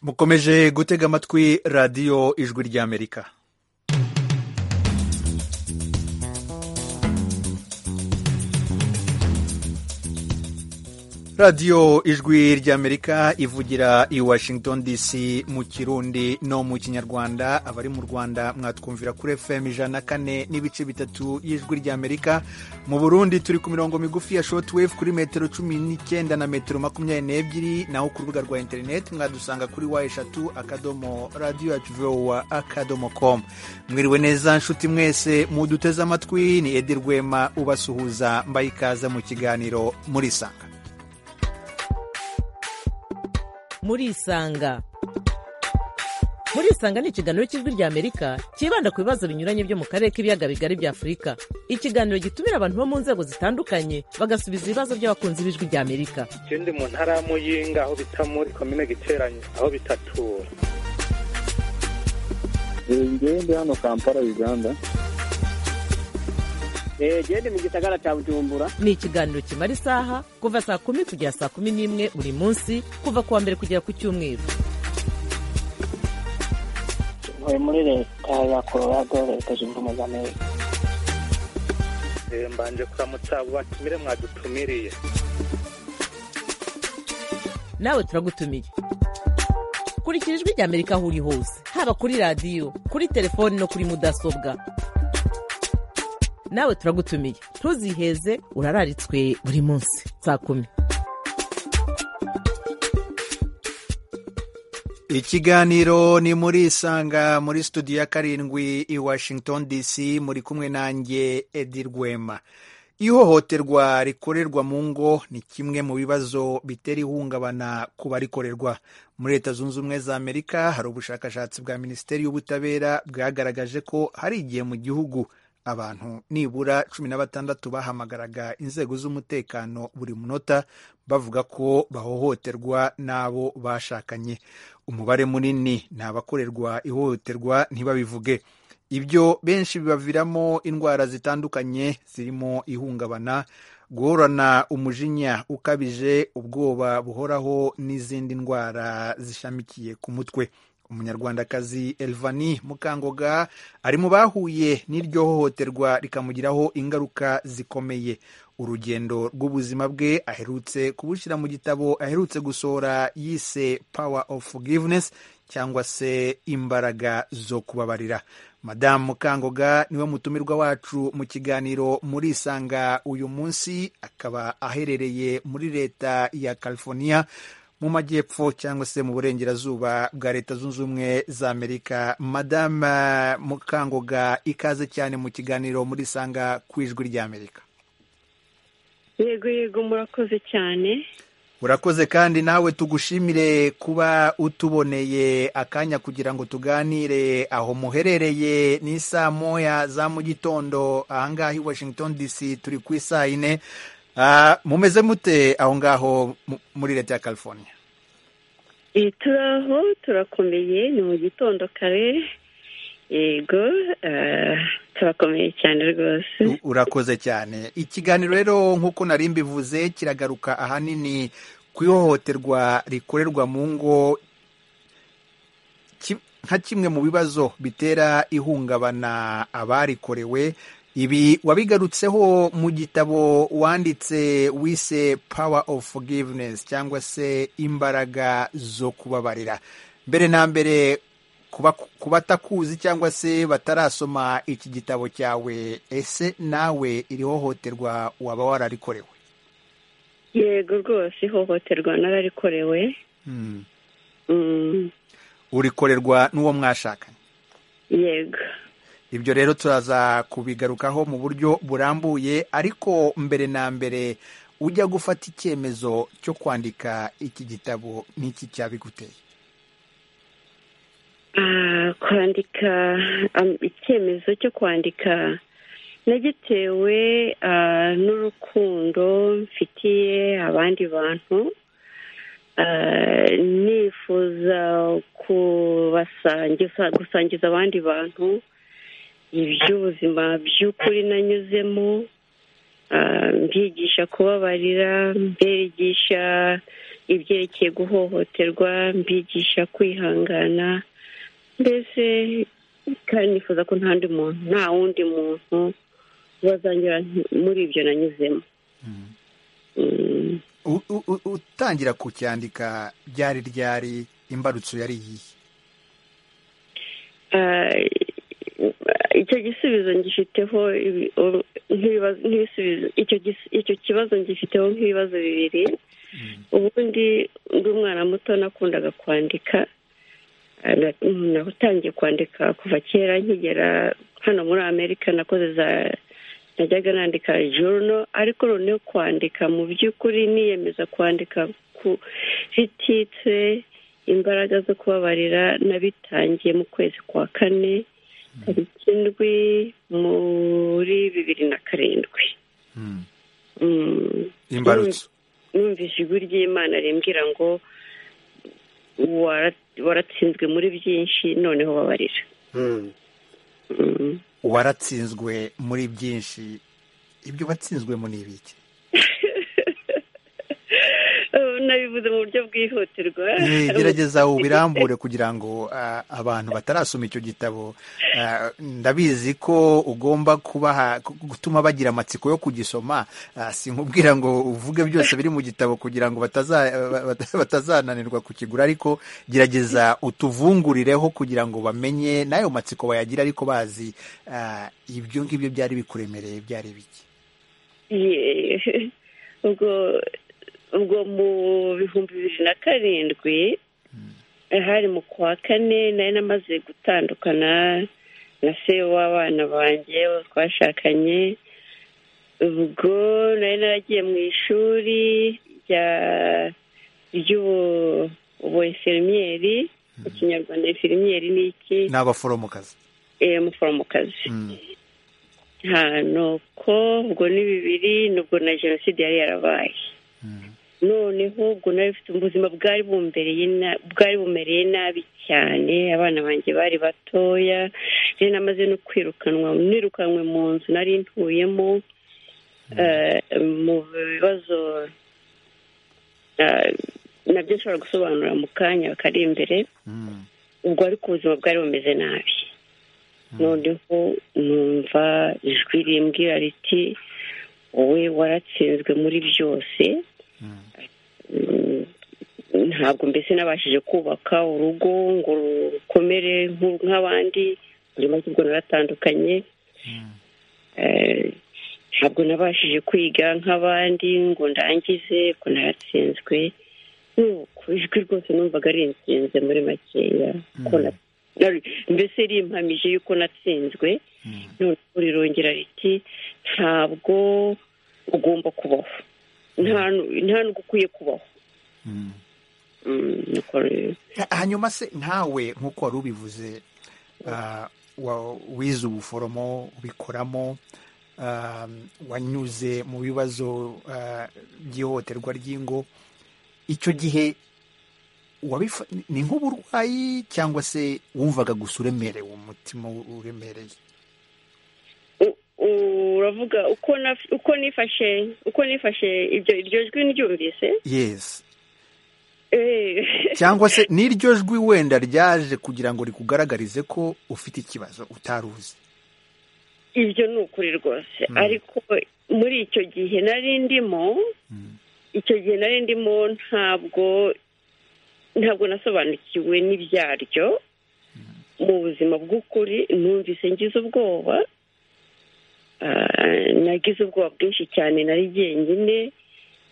mukomeje gutega amatwi radiyo ijwi ry'amerika radiyo ijwi ry'amerika ivugira i washington dc mu kirundi no mu kinyarwanda abari mu rwanda mwatwumvira kuri fm ijana na kane n'ibice bitatu y'ijwi ry'amerika mu burundi turi ku mirongo migufi ya shotwave kuri metero cumi n'icyenda na metero makumyabiri n'ebyiri naho ku rubuga rwa interineti mwadusanga kuri wa eshatu akadomo radiyo yacu vowa akadomo com mwiriwe neza nshuti mwese muduteze amatwi ni edi rwema ubasuhuza mbaye ikaze mu kiganiro murisanga murisanga murisanga ni ikiganiro cy'ijwi ry'amerika cyibanda ku bibazo binyuranye byo mu karere k'ibiyaga bigari bya afurika ikiganiro gitumira abantu bo mu nzego zitandukanye bagasubiza ibibazo by'abakunzi b'ijwi ry'amerika ikindi mu ntara ya muyinga aho bita muri komine giteranye aho bitatura ngende hano kampala uganda gende mu gisagara cya bujumbura ni ikiganiro kimara isaha kuva saa kumi kugera saa kumi n'imwe buri munsi kuva ku wa mbere kugera ku cyumweru tuvuye muri leta ya colorado leta zunze ubumwe za amerika mbanje kuramutsa abo batumire mwadutumiriye nawe turagutumiye kurikira ijwi ry'amerika aho uri hose haba kuri radiyo kuri telefoni no kuri mudasobwa nawe turagutumiye ntuziheze urararitswe buri munsi saa kumi ikiganiro ni muri isanga muri studio ya karindwi i washington dc muri kumwe nanjye edi rwema ihohoterwa rikorerwa mu ngo ni kimwe mu bibazo bitera ihungabana ku barikorerwa muri leta zunze ubumwe za amerika hari ubushakashatsi bwa minisiteri y'ubutabera bwagaragaje ko hari igihe mu gihugu abantu nibura cumi na batandatu bahamagaraga inzego z'umutekano buri munota bavuga ko bahohoterwa n'abo bashakanye umubare munini ni abakorerwa ihohoterwa ntibabivuge ibyo benshi bibaviramo indwara zitandukanye zirimo ihungabana guhorana umujinya ukabije ubwoba buhoraho n'izindi ndwara zishamikiye ku mutwe umunyarwandakazi elvani mukangoga ari mu bahuye n'iryo hohoterwa rikamugiraho ingaruka zikomeye urugendo rw'ubuzima bwe aherutse kubushyira mu gitabo aherutse gusohora yise power of forgiveness cyangwa se imbaraga zo kubabarira madamu mukangoga niwe mutumirwa wacu mu kiganiro murisanga uyu munsi akaba aherereye muri leta ya california mu majyepfo cyangwa se mu burengerazuba bwa leta zunze ubumwe za amerika madame mukangoga ikaze cyane mu kiganiro muri sanga ku ijwi ry'amerika yego yego murakoze cyane urakoze kandi nawe tugushimire kuba utuboneye akanya kugira ngo tuganire aho muherereye ni saa moya za mu gitondo ahangaha i washington dc turi ku isaa yine mumeze mute aho ngaho muri leta ya california turaho turakomeye ni mu gitondo kare yego turakomeye cyane rwose urakoze cyane ikiganiro rero nk'uko nari mbivuze kiragaruka ahanini ku ihohoterwa rikorerwa mu ngo nka kimwe mu bibazo bitera ihungabana abarikorewe ibi wabigarutseho mu gitabo wanditse wise power of forgiveness cyangwa se imbaraga zo kubabarira mbere na mbere ku batakuzi cyangwa se batarasoma iki gitabo cyawe ese nawe iri hohoterwa waba wararikorewe yego rwose ihohoterwa nararikorewe urikorerwa n'uwo mwashakanye yego ibyo rero turaza kubigarukaho mu buryo burambuye ariko mbere na mbere ujya gufata icyemezo cyo kwandika iki gitabo n'iki cyabiguteye kwandika icyemezo cyo kwandika nagitewe n'urukundo mfitiye abandi bantu nifuza gusangiza abandi bantu iby'ubuzima by'ukuri nanyuzemo mbigisha kubabarira mbigisha ibyerekeye guhohoterwa mbigisha kwihangana mbese kandi nifuza ko nta ndi muntu nta wundi muntu wazanyura muri ibyo nanyuzemo Mm, U- u- u- utangira kucyandika ryari ryari imbarutso yari iyihe ah, icyo gisubizo ngifiteho ibi- o- nk'ibibazo- nk'ibisubizo icyo gis- icyo kibazo ngifiteho nk'ibibazo bibiri ubundi ndi umwana muto nakundaga kwandika Ah, na- natangiye kwandika kuva kera nkigera hano muri amerika nakoze za najyaga nandika journal ariko noneho kwandika mu by'ukuri niyemeza kwandika ku zititse imbaraga zo kubabarira nabitangiye mu kwezi kwa kane tariki ndwi muri bibiri na karindwi Mm, imbarutso numvise ijwi ry'imana rimbwira ngo "Wara- waratsinzwe muri byinshi noneho babarira Mm. waratsinzwe muri byinshi ibyo watsinzwemo ni ibiki Eh, nabivuze mu buryo bwihutirwa Eh, gerageza ubirambure kugira ngo ah, abantu batarasoma icyo gitabo ah, ndabizi ko ugomba kubaha gutuma bagira amatsiko yo kugisoma ah, sinkubwira ngo uvuge byose biri mu gitabo kugira ngo bataza- bata- batazananirwa kukigura ariko gerageza utuvungurireho kugira ngo bamenye n'ayo matsiko bayagira ariko bazi ah, ibyo ngibyo byari bikuremereye byari biki Ye- ubwo ubwo mu bihumbi bibiri na karindwi eh, hari mu kwa kane nari namaze gutandukana na se w'abana banjye uwo twashakanye ubwo nari naragiye mu ishuri rya ry'ubu ubu eferimiyeri mu kinyarwanda eferimiyeri ni iki ni abaforomokazi eh, umuforomokazi Mm. nta nuko ubwo ni bibiri nubwo na jenoside yari yarabaye Mm. noneho ubwo nari mfite ubuzima bwari bumbereye na- bwari bumereye nabi cyane abana banjye bari batoya rero namaze no kwirukanwa nirukanwe mu nzu nari ntuyemo eh, mu bibazo eh, nabyo nshobora gusobanura mu kanya kari imbere Mm. ubwo ariko ubuzima bwari bumeze nabi noneho numva ijwi rimbwira riti wowe waratsinzwe muri byose Mm. Mm, ntabwo mbese nabashije kubaka urugo ngo rukomere nku- nk'abandi muri make ubwo naratandukanye Eh, ntabwo nabashije kwiga nk'abandi ngo ndangize ko naratsinzwe nuko ijwi rwose numvaga rinsinze muri makeya ko na- na- mbese rimpamije yuko natsinzwe Mm. noneho rirongera riti ntabwo ugomba kubaho nta nu- nta n'ubwo ukwiye kubaho Mm. Mm, nuko rero- Ha- hanyuma se nkawe nk'uko wari ubivuze ah, wa- wize ubuforomo ubikoramo ah, wanyuze mu bibazo ah, by'ihohoterwa ry'ingo icyo gihe wabifa- ni nk'uburwayi cyangwa se wumvaga gusa uremerewe umutima uremereye u- uravuga uko naf- uko nifashe uko nifashe ibyo iryo jwi ndyumvise yes eh, cyangwa se n'iryo jwi wenda ryaje kugira ngo rikugaragarize ko ufite ikibazo utari uzi ibyo ni ukuri rwose Mm. ariko muri icyo gihe nari ndimo Mm. icyo gihe nari ndimo ntabwo ntabwo nasobanukiwe n'ibyaryo mu buzima bw'ukuri numvise ngize ubwoba Ah, nagize ubwoba bwinshi cyane nari jyenyine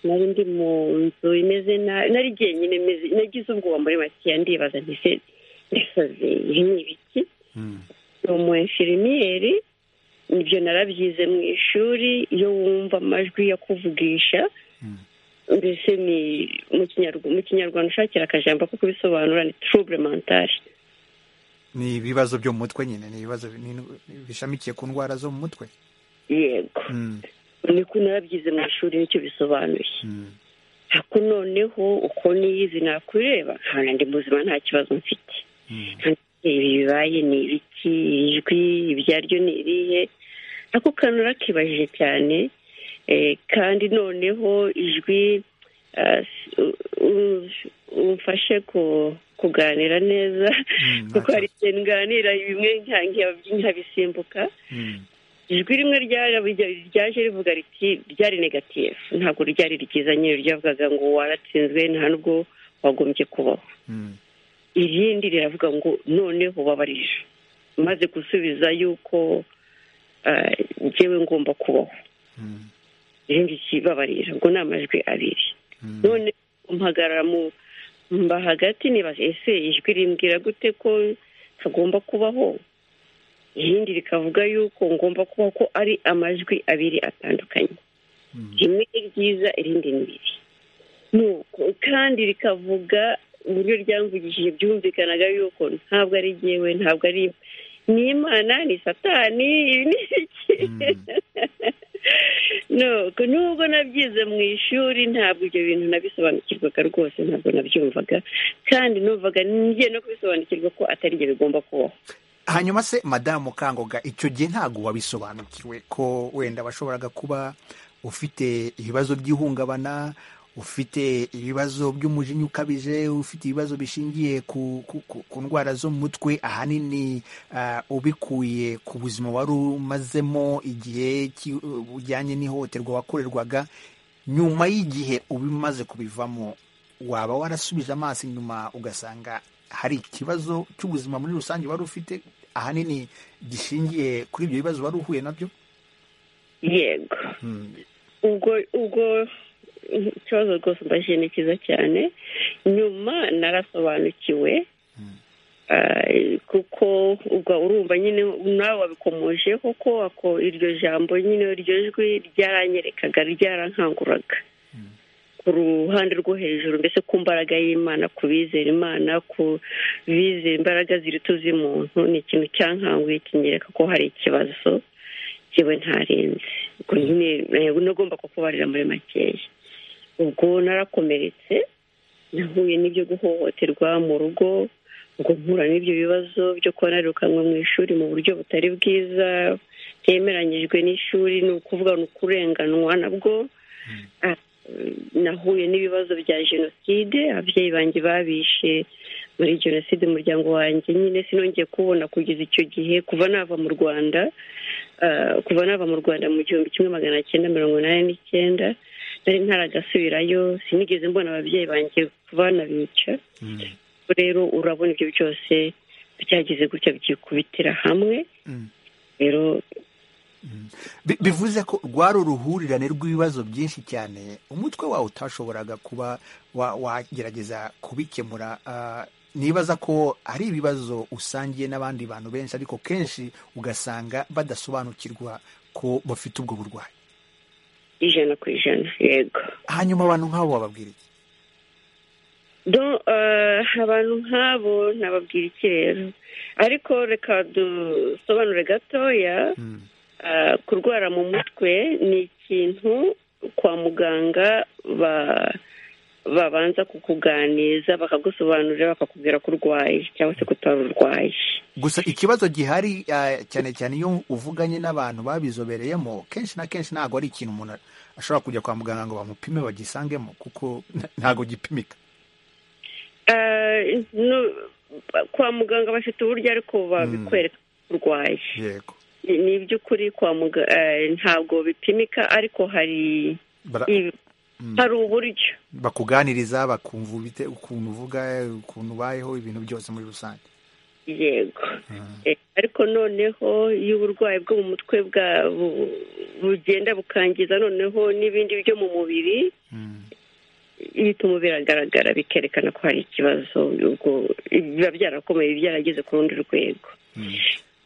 nari ndi mu nzu imeze nabi nari jyenyine meze- nagize ubwoba muri makeya ndibaza ndetse ndasaze ibi ni ibiki Mm. ni umuenfirimiyeri ibyo narabyize mu ishuri iyo wumva amajwi yo kuvugisha Mm. mbese ni mu kinyarwanda mu kinyarwanda ushakira akajambo ko kubisobanura ni trouble mentale ni ibibazo byo mu mutwe nyine ni ibibazo bi- ni- bishamikiye ku ndwara zo mu mutwe yego Mm, niko narabyize mu ishuri nicyo bisobanuye mm, ariko noneho uko niyizi nakureba nta nandi muzima nta kibazo mfite mm, ibi bibaye ni ibiki ijwi ibyaryo ni irihe ako kantu urakibajije cyane eh, kandi noneho ijwi umfashe kuganira neza Mm, kuko ntacyo- hari igihe nganira bimwe nkabisimbuka Mm, ijwi rimwe ryarabi- ryaje rivuga riti ryari negatifu ntabwo ryari ryiza nyine ryavugaga ngo waratsinzwe nta nubwo wagombye kubaho mm, irindi riravuga ngo noneho babarije maze gusubiza yuko ah, njyewe ngomba kubaho mm, irindi kibabarira ngo ni amajwi abiri mm. none mpagarara mu mba hagati nibaza ese ijwi rimbwira gute ko hagomba kubaho irindi rikavuga yuko ngomba kubaho ko ari amajwi abiri atandukanye Mm. rimwe ni ryiza irindi ni ribi nuko kandi rikavuga uburyo ryamvugishije byumvikanaga yuko ntabwo ari jyewe ntabwo ari ni imana ni satani ibi ni iki nuko nubwo nabyize mu ishuri ntabwo ibyo bintu nabisobanukirwaga rwose ntabwo nabyumvaga kandi numvaga ngiye no kubisobanukirwa ko atari ibyo bigomba kubaho hanyuma se madamu kangoga icyo gihe ntabwo wabisobanukiwe ko wenda washoboraga kuba ufite ibibazo by'ihungabana ufite ibibazo by'umujinya ukabije ufite ibibazo bishingiye ku, ku, ku, ku ndwara zo mu mutwe ahanini ah, ubikuye ku buzima wari umazemo igihe ki- bujyanye n'ihohoterwa wakorerwaga nyuma y'igihe ubimaze kubivamo waba warasubije amaso inyuma ugasanga hari ikibazo cy'ubuzima muri rusange wari ufite ahanini gishingiye kuri ibyo bibazo wari uhuye nabyo yego ubwo ubwo ikibazo rwose mbajije ni cyiza cyane nyuma narasobanukiwe Ah, kuko ubwo urumva nyine nawe wabikomojeho ko ako iryo jambo nyine iryo jwi ryaranyerekaga ryarankanguraga ku ruhande rwo hejuru mbese ku mbaraga y'imana ku bizera imana ku bizera imbaraga ziruta iz'umuntu ni ikintu cyankanguye kinyereka ko hari ikibazo yewe ntarenze ubwo nyine eh, nagomba kukubarira muri makeya ubwo narakomeretse nahuye n'ibyo guhohoterwa mu rugo ngo mpura n'ibyo bibazo byo kuba narirukanwe mu ishuri mu buryo butari bwiza byemeranyijwe n'ishuri ni ukuvuga ni ukurenganwa nabwo Ah, nahuye n'ibibazo bya jenoside ababyeyi banjye babishe muri jenoside umuryango wanjye nyine sinongeye kubona kugeza icyo gihe kuva nava mu rwanda ah, kuva nava mu rwanda mu gihumbi kimwe magana cyenda mirongo inani n'icyenda nari ntaragasubirayo sinigeze mbona ababyeyi banjye banabica rero urabona ibyo byose byagize gutya byikubitira hamwe Mm. rero Bi- bivuze ko rwari uruhurirane rw'ibibazo byinshi cyane umutwe wawe utashoboraga kuba wa- wagerageza kubikemura Ah, nibaza ko ari ibibazo usangiye n'abandi bantu benshi ariko kenshi ugasanga badasobanukirwa ko bafite ubwo burwayi ijana ku ijana yego hanyuma abantu nk'abo bababwira iki Do- eh, abantu nk'abo nababwira iki rero ariko reka dusobanure gatoya Mm. eh, kurwara mu mutwe ni ikintu kwa muganga ba- babanza kukuganiza bakagusobanurira bakakubwira ko urwaye cyangwa se ko utari urwaye gusa ikibazo gihari ah, cyane cyane iyo uvuganye n'abantu babizobereyemo kenshi na kenshi ntabwo ari ikintu umuntu ashobora kujya kwa muganga ngo bamupime bagisangemo kuko n- ntabwo gipimika Eh, no- kwa muganga bafite uburyo ariko babikwereka ko urwaye yego Ni- ni iby'ukuri kwa muga- eh, ntabwo bipimika ariko hari Bara- ibi- hari uburyo bakuganiriza bakumva ubite- ukuntu uvuga ukuntu ubayeho ibintu byose muri rusange yego Eh, ariko noneho iyo uburwayi bwo mu mutwe bwa bu- bugenda bukangiza noneho n'ibindi byo mu mubiri Mm. ihita umubiri agaragara bikerekana ko hari ikibazo ubwo biba byarakomeye byarageze ku rundi rwego Mm.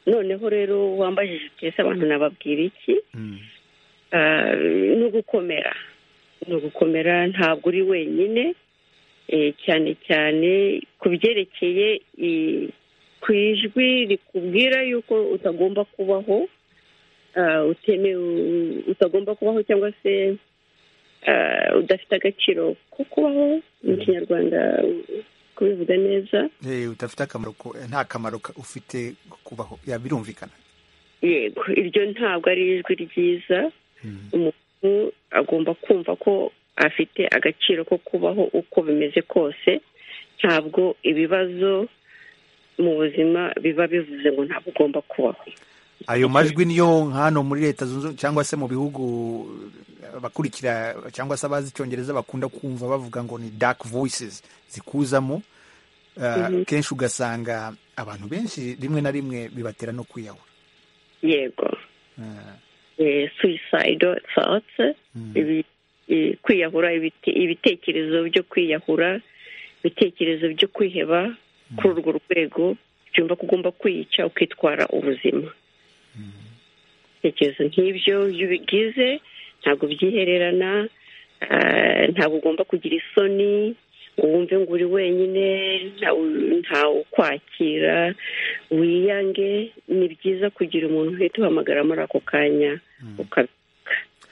noneho rero wambajije uti ese abantu nababwira iki Mm. Ah, ni ugukomera ni ugukomera ntabwo uri wenyine eh, cyane cyane ku byerekeye i- ku ijwi rikubwira yuko utagomba kubaho ah, utemewe utagomba kubaho cyangwa se ah, udafite agaciro ko kubaho mu kinyarwanda kubivuga neza Eh, udafite akamaro ko- nta kamaro ka- ufite ko kubaho Ya, birumvikana yego iryo ntabwo ari ijwi ryiza Mm. umuntu agomba kumva ko afite agaciro ko kubaho uko bimeze kose ntabwo ibibazo mu buzima biba bivuze ngo ntabwo ugomba kubaho ayo majwi niyo hano muri leta zunze cyangwa se mu bihugu abakurikira cyangwa se abazi icyongereza bakunda kumva bavuga ngo ni dark voices zikuzamo kenshi ugasanga abantu benshi rimwe na rimwe bibatera no kwiyahura yego suicidal thoughts kwiyahura ibitekerezo byo kwiyahura ibitekerezo byo kwiheba kuri urwo rwego byumva ko ugomba kwiyica ukitwara ubuzima ibitekerezo nk'ibyo iyo ubigize ntabwo byihererana ntabwo ugomba kugira isoni wumve ngo uri wenyine ukwakira wiyange ni byiza kugira umuntu uhita uhamagara muri ako kanya ukabivuga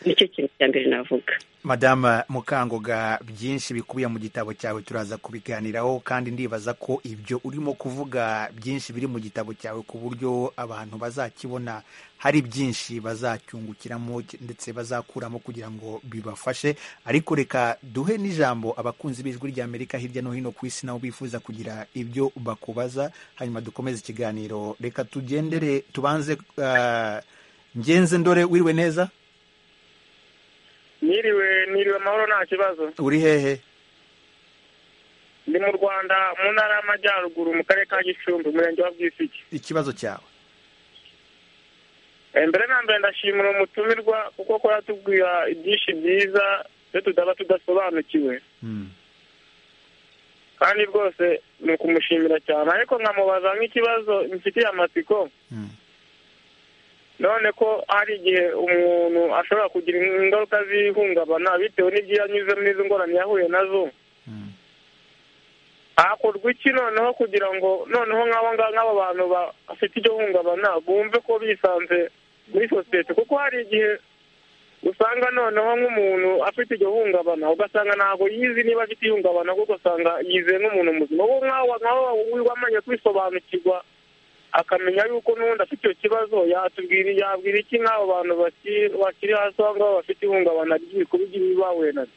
nicyo kintu cya mbere navuga madama mukangoga byinshi bikubiye mu gitabo cyawe turaza kubiganiraho kandi ndibaza ko ibyo urimo kuvuga byinshi biri mu gitabo cyawe ku buryo abantu bazakibona hari byinshi bazacyungukiramo ndetse bazakuramo kugira ngo bibafashe ariko reka duhe n'ijambo abakunzi b'ijwi ry'amerika hirya no hino ku isi nabo bifuza kugira ibyo bakubaza hanyuma dukomeze ikiganiro reka tugendere tubanze ngenze ndore wiriwe neza niriwe niriwe amahoro nta kibazo uri hehe ndi mu rwanda mu ntara y'amajyaruguru mu karere ka gicumbi umurenge wa bwisigi ikibazo cyawe mbere na mbere ndashimira umutumirwa kuko ko yatubwira ibyinshi byiza iyo tudaba tudasobanukiwe kandi rwose ni ukumushimira cyane ariko nkamubaza nk'ikibazo mfitiye amatsiko none ko hari igihe umuntu ashobora kugira ingaruka z'ihungabana bitewe n'ibyo yanyuzemo n'izo ngorane yahuye nazo hakorwa iki noneho kugira ngo noneho nk'abo ngabo bantu bafite iryo hungabana bumve ko bisanze muri sosiyete kuko hari igihe usanga noneho nk'umuntu afite iryo hungabana ugasanga ntabwo yizi niba afite ihungabana kuko ugasanga yizeye nk'umuntu muzima ubu nk'aho wamanye kwisobanukirwa akamenya yuko n'ubundi afite icyo kibazo yatubwira yabwira iki nk'abo bantu bakiri hasi aho ngaho bafite ihungabana ry'ibikorwa by'ibibi bahuye nabyo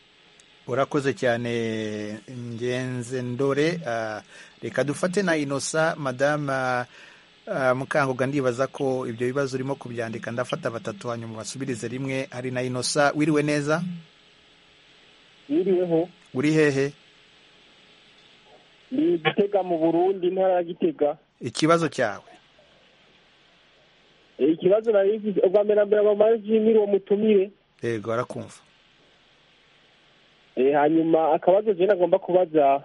urakoze cyane ngenze ndore reka dufate na inosa madame mukanguga ndibaza ko ibyo bibazo urimo kubyandika ndafata batatu hanyuma basubirize rimwe hari na inosa wiriwe neza yiriweho uri hehe ni igitega mu burundi intara ya gitega ikibazo cyawe ikibazo nari ubwa mbere mbere mama jimiri uwo mutumire yego arakumva hanyuma akabazo jena agomba kubaza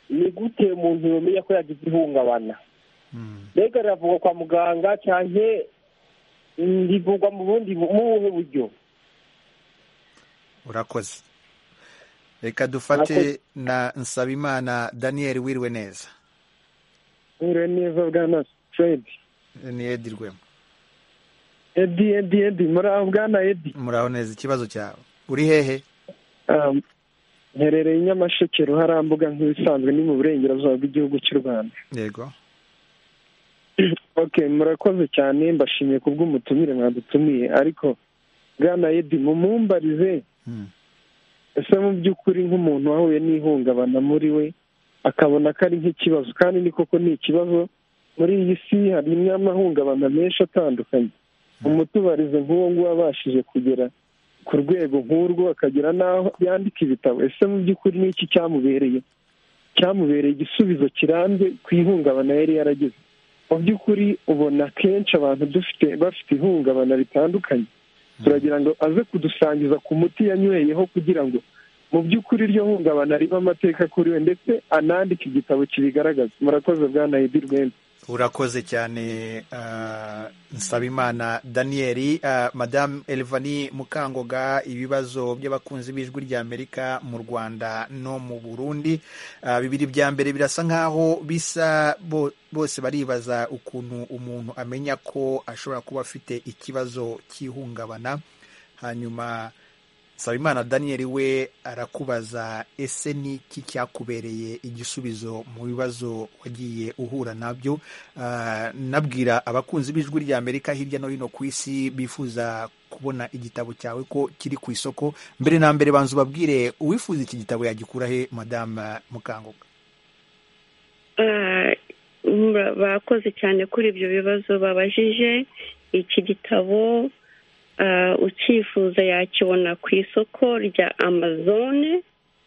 ni gute umuntu yomenya ko yagize ihungabana mbega riravugwa kwa muganga cyane rivugwa mu bundi mu buhe buryo urakoze reka dufate na nsabimana daniyeli wiriwe neza Ure neza bwana Fred. Ni Edi Rwema. Edi Edi Edi muraho bwana Edi. Muraho neza ikibazo cyawe. Uri hehe? Um, Nherereye Nyamasheke ruharambuga nk'ibisanzwe ni mu burengerazuba bw'igihugu cy'u Rwanda. Yego. okay, murakoze cyane mbashimiye kubw'umutumire mwadutumiye ariko bwana Edi mumumbarize. Mm. Ese mu by'ukuri nk'umuntu wahuye n'ihungabana muri we akabona ko ari nk'ikibazo kandi ni koko ni ikibazo muri iyi si harimo amahungabana menshi atandukanye umutubarizo nk'uwo nguwo abashije kugera ku rwego nk'urwo akagera n'aho yandika ibitabo ese mu by'ukuri ni iki cyamubereye cyamubereye igisubizo kirambye ku ihungabana yari yaragize mu by'ukuri ubona kenshi abantu dufite bafite ihungabana ritandukanye turagira ngo aze kudusangiza ku muti yanyweyeho kugira ngo mu by'ukuri iryo hungabana riba amateka kuri we ndetse anandika igitabo kibigaragaza murakoze bwa nayidi rwembe urakoze cyane nsabimana daniyeli madamu elvani mukangoga ibibazo by'abakunzi b'ijwi ry'amerika mu rwanda no mu burundi bibiri bya mbere birasa nk'aho bisa bose baribaza ukuntu umuntu amenya ko ashobora kuba afite ikibazo cy'ihungabana hanyuma Nsabimana daniyeli we arakubaza ese ni iki cyakubereye igisubizo mu bibazo wagiye uhura nabyo nabwira abakunzi b'ijwi ry'amerika hirya no hino ku isi bifuza kubona igitabo cyawe ko kiri ku isoko mbere na mbere banza ubabwire uwifuza iki gitabo yagikura he madamu mukanguka bakoze cyane kuri ibyo bibazo babajije iki gitabo ucyifuza yakibona ku isoko rya amazone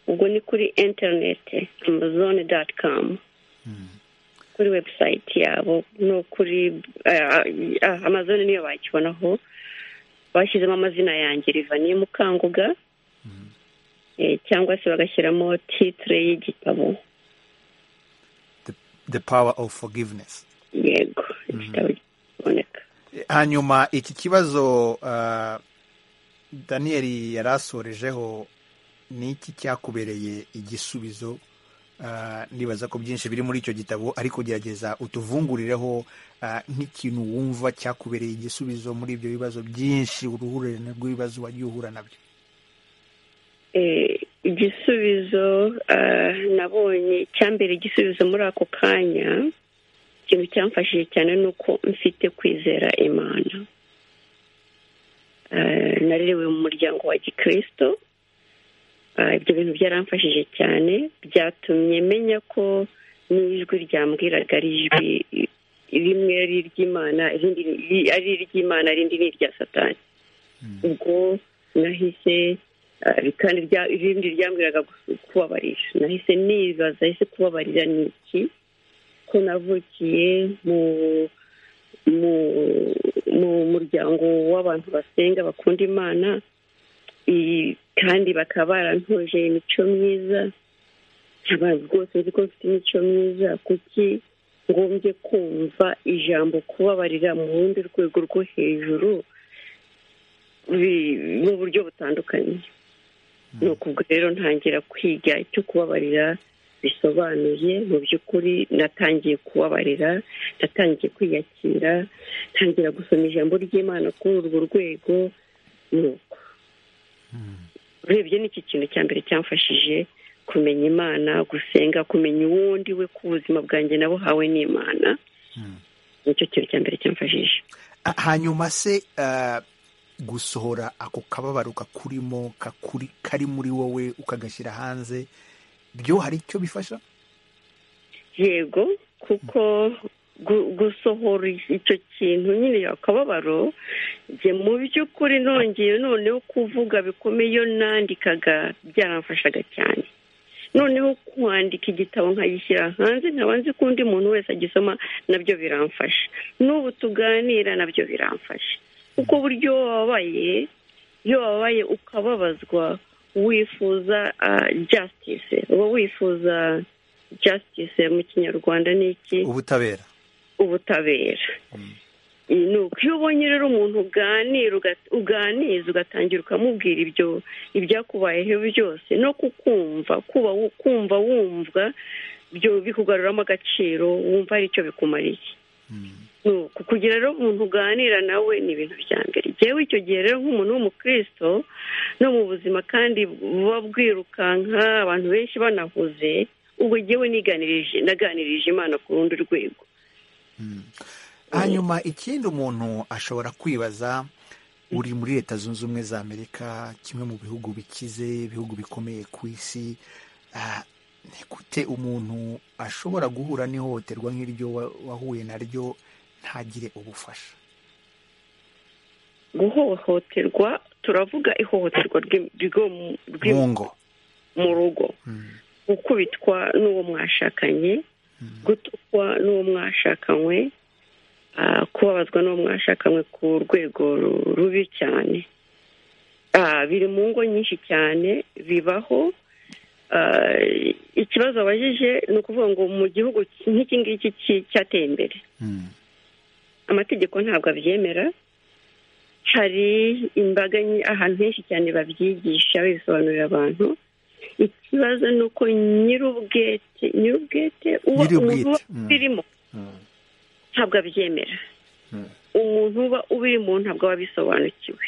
ubwo ni kuri interineti amazone dati kamu kuri webusayiti yabo no kuri amazone niyo bakibonaho bashyizemo amazina yanjye rivaniye mukanguga cyangwa se bagashyiramo titire y'igitabo the power of forgiveness yego igitabo kiboneka hanyuma iki kibazo daniyeli yari asorejeho ni iki cyakubereye igisubizo ndibaza ko byinshi biri muri icyo gitabo ariko gerageza utuvungurireho nk'ikintu wumva cyakubereye igisubizo muri ibyo bibazo byinshi uruhurirane rw'ibibazo wagiye uhura nabyo igisubizo nabonye icyambere igisubizo muri ako kanya ikintu cyamfashije cyane ni uko mfite kwizera imana narerewe mu muryango wa gikirisito ibyo bintu byaramfashije cyane byatumye menya ko n'ijwi ryambwiraga ari ijwi rimwe ari iry'imana irindi ari iry'imana irindi ni irya satani ubwo nahise kandi irindi ryambwiraga kubabarira nahise nibaza ese kubabarira ni iki ko navukiye mu muryango w'abantu basenga bakunda imana kandi bakaba barantoje imico myiza abantu rwose nzi ko mfite imico myiza kuki ngombye kumva ijambo kubabarira mu rundi rwego rwo hejuru mu buryo butandukanye ni ukuvuga rero ntangira kwiga icyo kubabarira bisobanuye mu by'ukuri natangiye kubabarira natangiye kwiyakira ntangira gusoma ijambo ry'imana kuri urwo rwego nuko urebye n'iki kintu cya mbere cyamfashije kumenya imana gusenga kumenya uwundi we ku buzima bwanjye nabuhawe n'imana nicyo kintu cya mbere cyamfashije hanyuma se gusohora ako kababaro kakurimo kari muri wowe ukagashyira hanze byo hari icyo bifasha yego kuko gusohora icyo kintu nyine akababaro njye mu by'ukuri nongeye noneho kuvuga bikomeye iyo nandikaga byaramfashaga cyane noneho kwandika igitabo nkagishyira hanze nkaba nzi ko undi muntu wese agisoma nabyo biramfasha n'ubu tuganira nabyo biramfasha kuko buryo wababaye iyo wababaye ukababazwa wifuza jasitise uba wifuza jasitise mu kinyarwanda ni iki ubutabera ubutabera ni uko iyo ubonye rero umuntu uganiza ugatangira ukamubwira ibyo ibyakubayeho byose no kukumva kumva wumva bikugaruramo agaciro wumva hari icyo bikumariye kugira rero umuntu uganira nawe ni ibintu bya mbere yewe icyo gihe rero nk'umuntu w'umukristo no mu buzima kandi buba bwirukanka abantu benshi banahuze ubwo yewe niganirije naganirije imana ku rundi rwego hanyuma ikindi umuntu ashobora kwibaza uri muri leta zunze ubumwe za amerika kimwe mu bihugu bikize ibihugu bikomeye ku isi ni gute umuntu ashobora guhura n'ihohoterwa nk'iryo wahuye naryo ntagire ubufasha guhohoterwa turavuga ihohoterwa mu ngo mu rugo gukubitwa n'uwo mwashakanye gutukwa n'uwo mwashakanywe kubabazwa n'uwo mwashakanywe ku rwego rubi cyane biri mu ngo nyinshi cyane bibaho ikibazo abajije ni ukuvuga ngo mu gihugu nk'iki ngiki cyateye imbere amategeko ntabwo abyemera hari imbaga ahantu henshi cyane babyigisha bisobanurira abantu ikibazo ni uko nyir'ubwete nyir'ubwete uba umuntu uba ubirimo ntabwo abyemera umuntu uba ubirimo ntabwo aba abisobanukiwe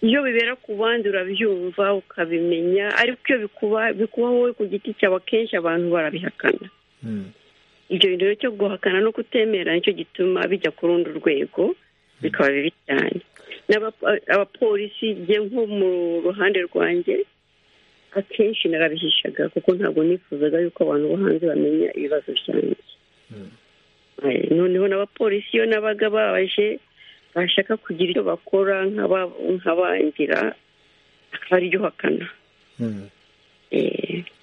iyo bibera ku bandi urabyumva ukabimenya ariko iyo bikuba wowe ku giti cyawe akenshi abantu barabihakana ibyo bintu rero cyo guhakana no kutemera nicyo gituma bijya ku rundi rwego bikaba bibi cyane abapolisi igiye nko mu ruhande rwanjye akenshi narabihishaga kuko ntabwo nifuzaga yuko abantu bo hanze bamenya ibibazo byanjye noneho n'abapolisi iyo nabaga baje bashaka kugira icyo bakora nk'abangira akaryo hakana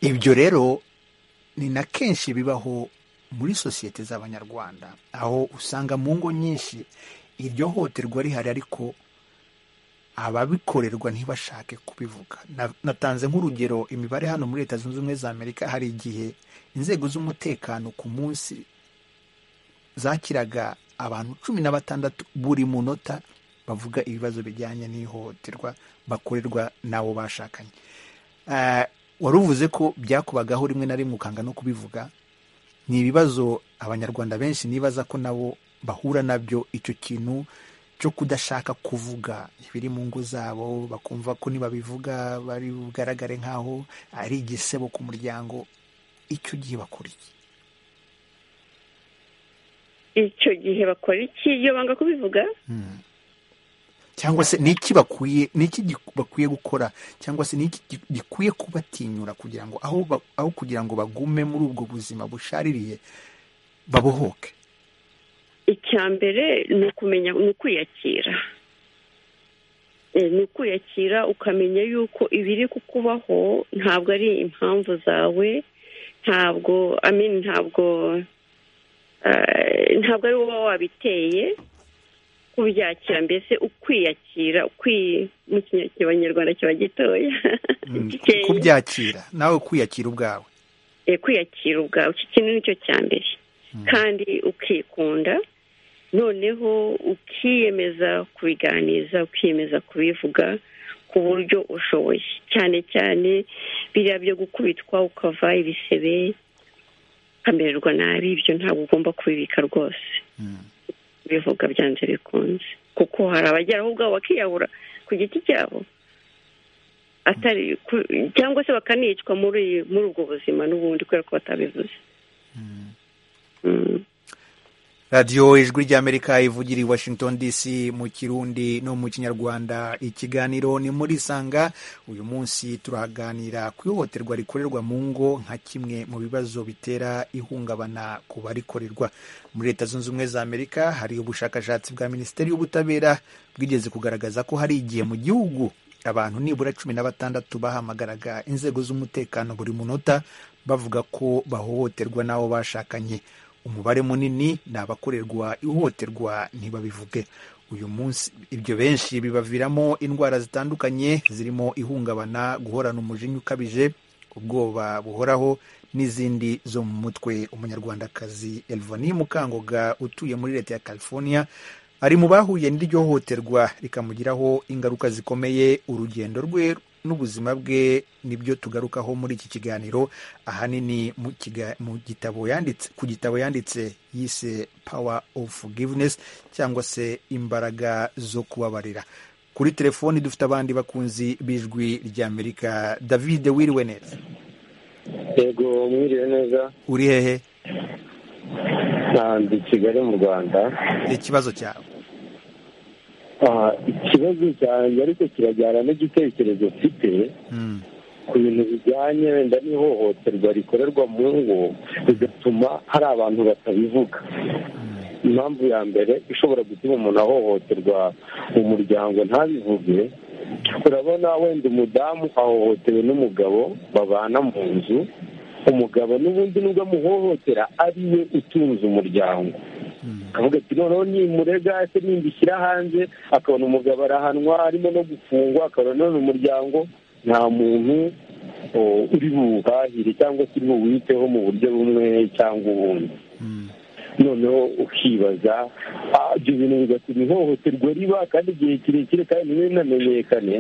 ibyo rero ni na kenshi bibaho muri sosiyete z'abanyarwanda aho usanga mu ngo nyinshi iryo hoterwa rihari ariko ababikorerwa ntibashake kubivuga natanze nk'urugero imibare hano muri leta zunze ubumwe za amerika hari igihe inzego z'umutekano ku munsi zakiraga abantu cumi na batandatu buri munota bavuga ibibazo bijyanye n'ihohoterwa bakorerwa n'abo bashakanye wari uvuze ko byakubagaho rimwe na rimwe ukanga no kubivuga ni ibibazo abanyarwanda benshi nibaza ko nabo bahura nabyo icyo kintu cyo kudashaka kuvuga ibiri mu ngo zabo bakumva ko nibabivuga bari bugaragare nk'aho ari igisebo ku muryango icyo gihe bakora iki icyo gihe bakora iki iyo banga kubivuga cyangwa se niki bakwiye niki bakwiye gukora cyangwa se niki gikwiye kubatinyura kugira ngo aho aho kugira ngo bagume muri ubwo buzima bushaririye babohoke icya mbere ni ukumenya ni ukwiyakira ni ukwiyakira ukamenya yuko ibiri kukubaho ntabwo ari impamvu zawe ntabwo ntabwo ntabwo ari wowe wabiteye kubyakira mbese ukwiyakira mu kinyarwanda kiba gitoya kubyakira nawe kwiyakira ubwawe kwiyakira ubwawe iki kintu nicyo cya mbere kandi ukikunda noneho ukiyemeza kubiganiza ukiyemeza kubivuga ku buryo ushoboye cyane cyane biriya byo gukubitwa ukava ibisebe ukamererwa nabi ibyo ntabwo ugomba kubibika rwose bivuga byanze bikunze kuko hari abagera aho ubwabo bakiyahura ku giti cyabo atari cyangwa se bakanicwa muri muri ubwo buzima n'ubundi kubera ko batabivuze radiyo ijwi ry'amerika ivugira i washington dc mu kirundi no mu kinyarwanda ikiganiro ni muri sanga uyu munsi turaganira ku ihohoterwa rikorerwa mu ngo nka kimwe mu bibazo bitera ihungabana ku barikorerwa muri leta zunze ubumwe za amerika hari ubushakashatsi bwa minisiteri y'ubutabera bwigeze kugaragaza ko hari igihe mu gihugu abantu nibura cumi na batandatu bahamagaraga inzego z'umutekano buri munota bavuga ko bahohoterwa n'abo bashakanye umubare munini ni abakorerwa ihohoterwa ntibabivuge uyu munsi ibyo benshi bibaviramo indwara zitandukanye zirimo ihungabana guhorana umujinya ukabije ubwoba buhoraho n'izindi zo mu mutwe umunyarwandakazi elvani mukangoga utuye muri leta ya california ari mu bahuye n'iryo hohoterwa rikamugiraho ingaruka zikomeye urugendo rwe n'ubuzima bwe nibyo tugarukaho muri iki kiganiro ahanini mu gitabo yanditse ku gitabo yanditse yise pawa ofu forgiveness cyangwa se imbaraga zo kubabarira kuri telefoni dufite abandi bakunzi b'ijwi ry'amerika david wiriwe neza yego mwiriwe neza uri hehe ntabwo kigali mu rwanda ikibazo cyawe ikibazo cyanjye ariko kirajyana n'igitekerezo mfite ku bintu bijyanye wenda n'ihohoterwa rikorerwa mu ngo bigatuma hari abantu batabivuga impamvu ya mbere ishobora gutuma umuntu ahohoterwa mu muryango ntabivuge urabona wenda umudamu ahohotewe n'umugabo babana mu nzu umugabo n'ubundi nubwo amuhohotera ari we utunze umuryango akavuga ati noneho nimurega se nimbishyira hanze akabona umugabo arahanwa arimo no gufungwa akabona none umuryango nta muntu uri buwuhahire cyangwa se uri buwiteho mu buryo bumwe cyangwa ubundi noneho ukibaza ibyo bintu bigatuma ihohoterwa riba kandi igihe kirekire kandi ntibinamenyekane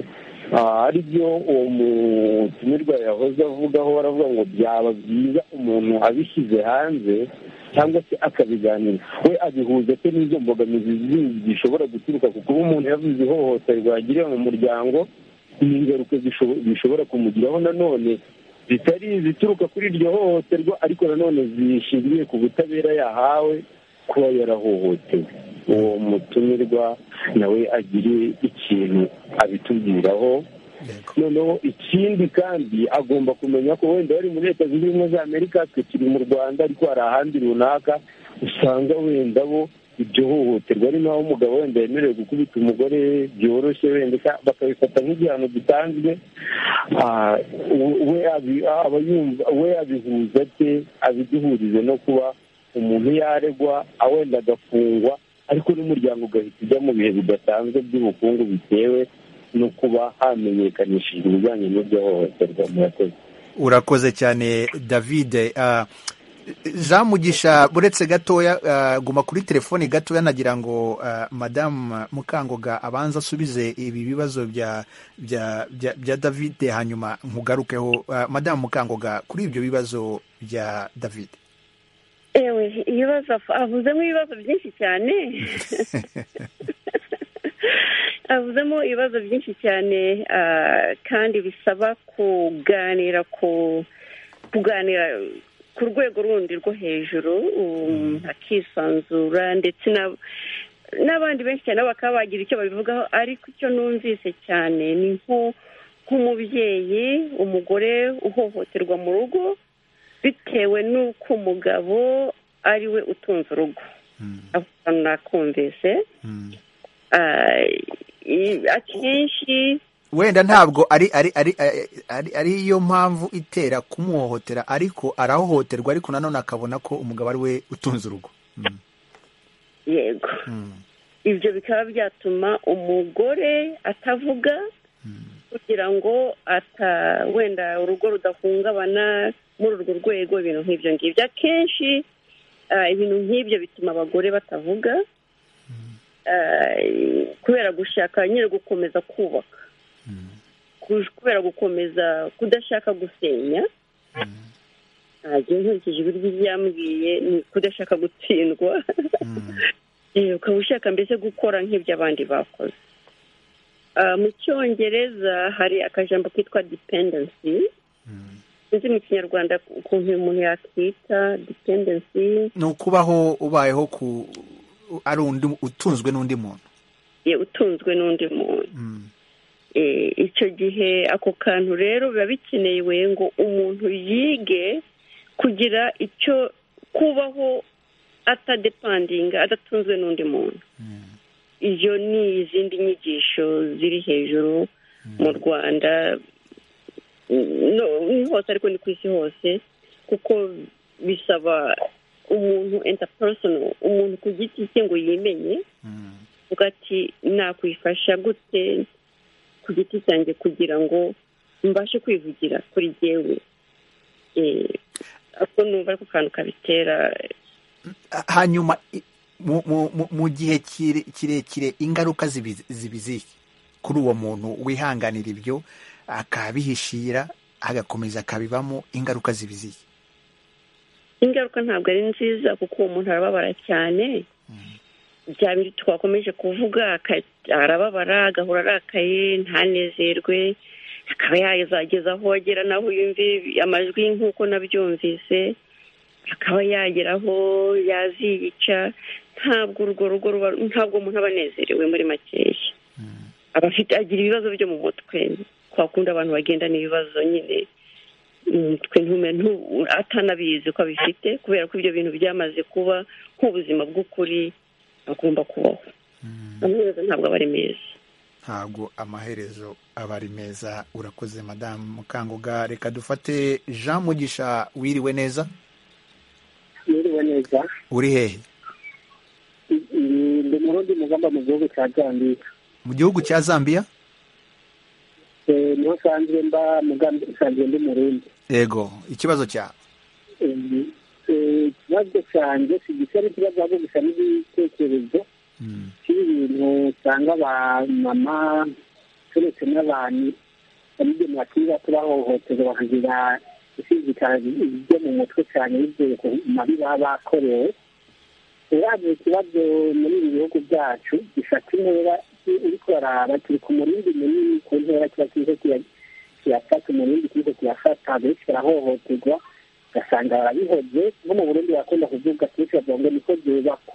ari byo uwo mutumirwa yahoze avugaho baravuga ngo byaba byiza umuntu abishyize hanze cyangwa se akabiganira we abihuza se n'izo mbogamizi zindi zishobora guturuka ku kuba umuntu yavuze ihohoterwa yagiriye mu muryango n'ingaruka zishobora kumugiraho nanone zitari izituruka kuri iryo hohoterwa ariko nanone zishingiye ku butabera yahawe kuba yarahohotewe uwo mutumirwa nawe agire iki kintu abitubwiraho noneho ikindi kandi agomba kumenya ko wenda bari muri leta zunze ubumwe za amerika twe turi mu rwanda ariko hari ahandi runaka usanga wenda bo ibyo hohoterwa ari naho umugabo wenda yemerewe gukubita umugore byoroshye wenda bakabifata nk'igihano gitanzwe we abihuza ate abiduhurize no kuba umuntu yaregwa wenda agafungwa ariko n'umuryango ugahita ujya mu bihe bidasanzwe by'ubukungu bitewe no kuba hamenyekanishijwe ibijyanye n'ibyo hohoterwa murakoze urakoze cyane david jean mugisha buretse gatoya guma kuri telefoni gatoya nagira ngo madamu mukangoga abanza asubize ibi bibazo bya bya david hanyuma nkugarukeho madamu mukangoga kuri ibyo bibazo bya david ewe ibibazo avuzemo ibibazo byinshi cyane avuzemo ibibazo byinshi cyane kandi bisaba kuganira ku kuganira ku rwego rundi rwo hejuru akisanzura ndetse n'abandi benshi cyane bakaba bagira icyo babivugaho ariko icyo numvise cyane ni nk'umubyeyi umugore uhohoterwa mu rugo bitewe n'uko umugabo ari we utunze urugo nakumvise akenshi wenda ntabwo ari ari ari ari yo mpamvu itera kumuhohotera ariko arahohoterwa ariko nanone akabona ko umugabo ari we utunze urugo yego ibyo bikaba byatuma umugore atavuga kugira ngo ata wenda urugo rudahungabana muri urwo rwego ibintu nk'ibyo ngibyo akenshi ibintu nk'ibyo bituma abagore batavuga kubera gushaka nyine gukomeza kubaka kubera gukomeza kudashaka gusenya ntabwo nkurikije ibiryo byambwiye ni kudashaka gutsindwa ukaba ushaka mbese gukora nk'ibyo abandi bakoze mu cyongereza hari akajambo kitwa dependency sinzi mu kinyarwanda ukuntu uyu muntu yakita dependency ni ukubaho ubayeho ku ari undi utunzwe n'undi muntu utunzwe n'undi muntu icyo gihe ako kantu rero biba bikenewe ngo umuntu yige kugira icyo kubaho atadepandinga adatunzwe n'undi muntu iyo ni izindi nyigisho ziri hejuru mu rwanda ni hose ariko ni ku isi hose kuko bisaba umuntu entaperesono umuntu ku giti cye ngo yimenye uvuga ati nakwifasha gute ku giti cyanjye kugira ngo mbashe kwivugira kuri yewe ako numva ako kantu kabitera hanyuma mu gihe kirekire ingaruka zibiziye kuri uwo muntu wihanganira ibyo akabihishira agakomeza akabibamo ingaruka zibiziye ingaruka ntabwo ari nziza kuko uwo muntu arababara cyane bya bintu twakomeje kuvuga arababara agahora arakaye ntanezerwe akaba yazageza aho agera naho yumve amajwi nk'uko nabyumvise akaba yagera aho yaziyica ntabwo urwo rugo ruba ntabwo umuntu aba anezerewe muri makeya aba afite agira ibibazo byo mu mutwe twakunda abantu bagendana ibibazo nyine umutwe ntumentu atanabizi ko abifite kubera ko ibyo bintu byamaze kuba nk'ubuzima bw'ukuri agomba kubaho amaherezo ntabwo aba ari meza ntabwo amaherezo aba ari meza urakoze madamu mukangoga reka dufate jean mugisha wiriwe neza wiriwe neza uri hehe ndi murundi mugamba mu gihugu cya zambia mu gihugu cya zambia niho nsanzwe mba mugambi nsanzwe ndi murundi yego ikibazo cyawe ikibazo cyanjye si gisa n'ikibazo ahubwo gusa n'ibitekerezo by'ibintu usanga abamama turetse n'abantu babigenera kuri bato bahohoterwa bakagira isizikana ibyo mu mutwe cyane bivuye ku mabi baba bakorewe uraje ikibazo muri ibi bihugu byacu gifata intera uriko uraraba kiri ku murindi munini ku ntera kiba kiriko kiyafata umurindi kiriko kiyafata benshi barahohoterwa ugasanga barabihoze nko mu burundi barakunda kuvuga kenshi bavuga ngo niko byubakwa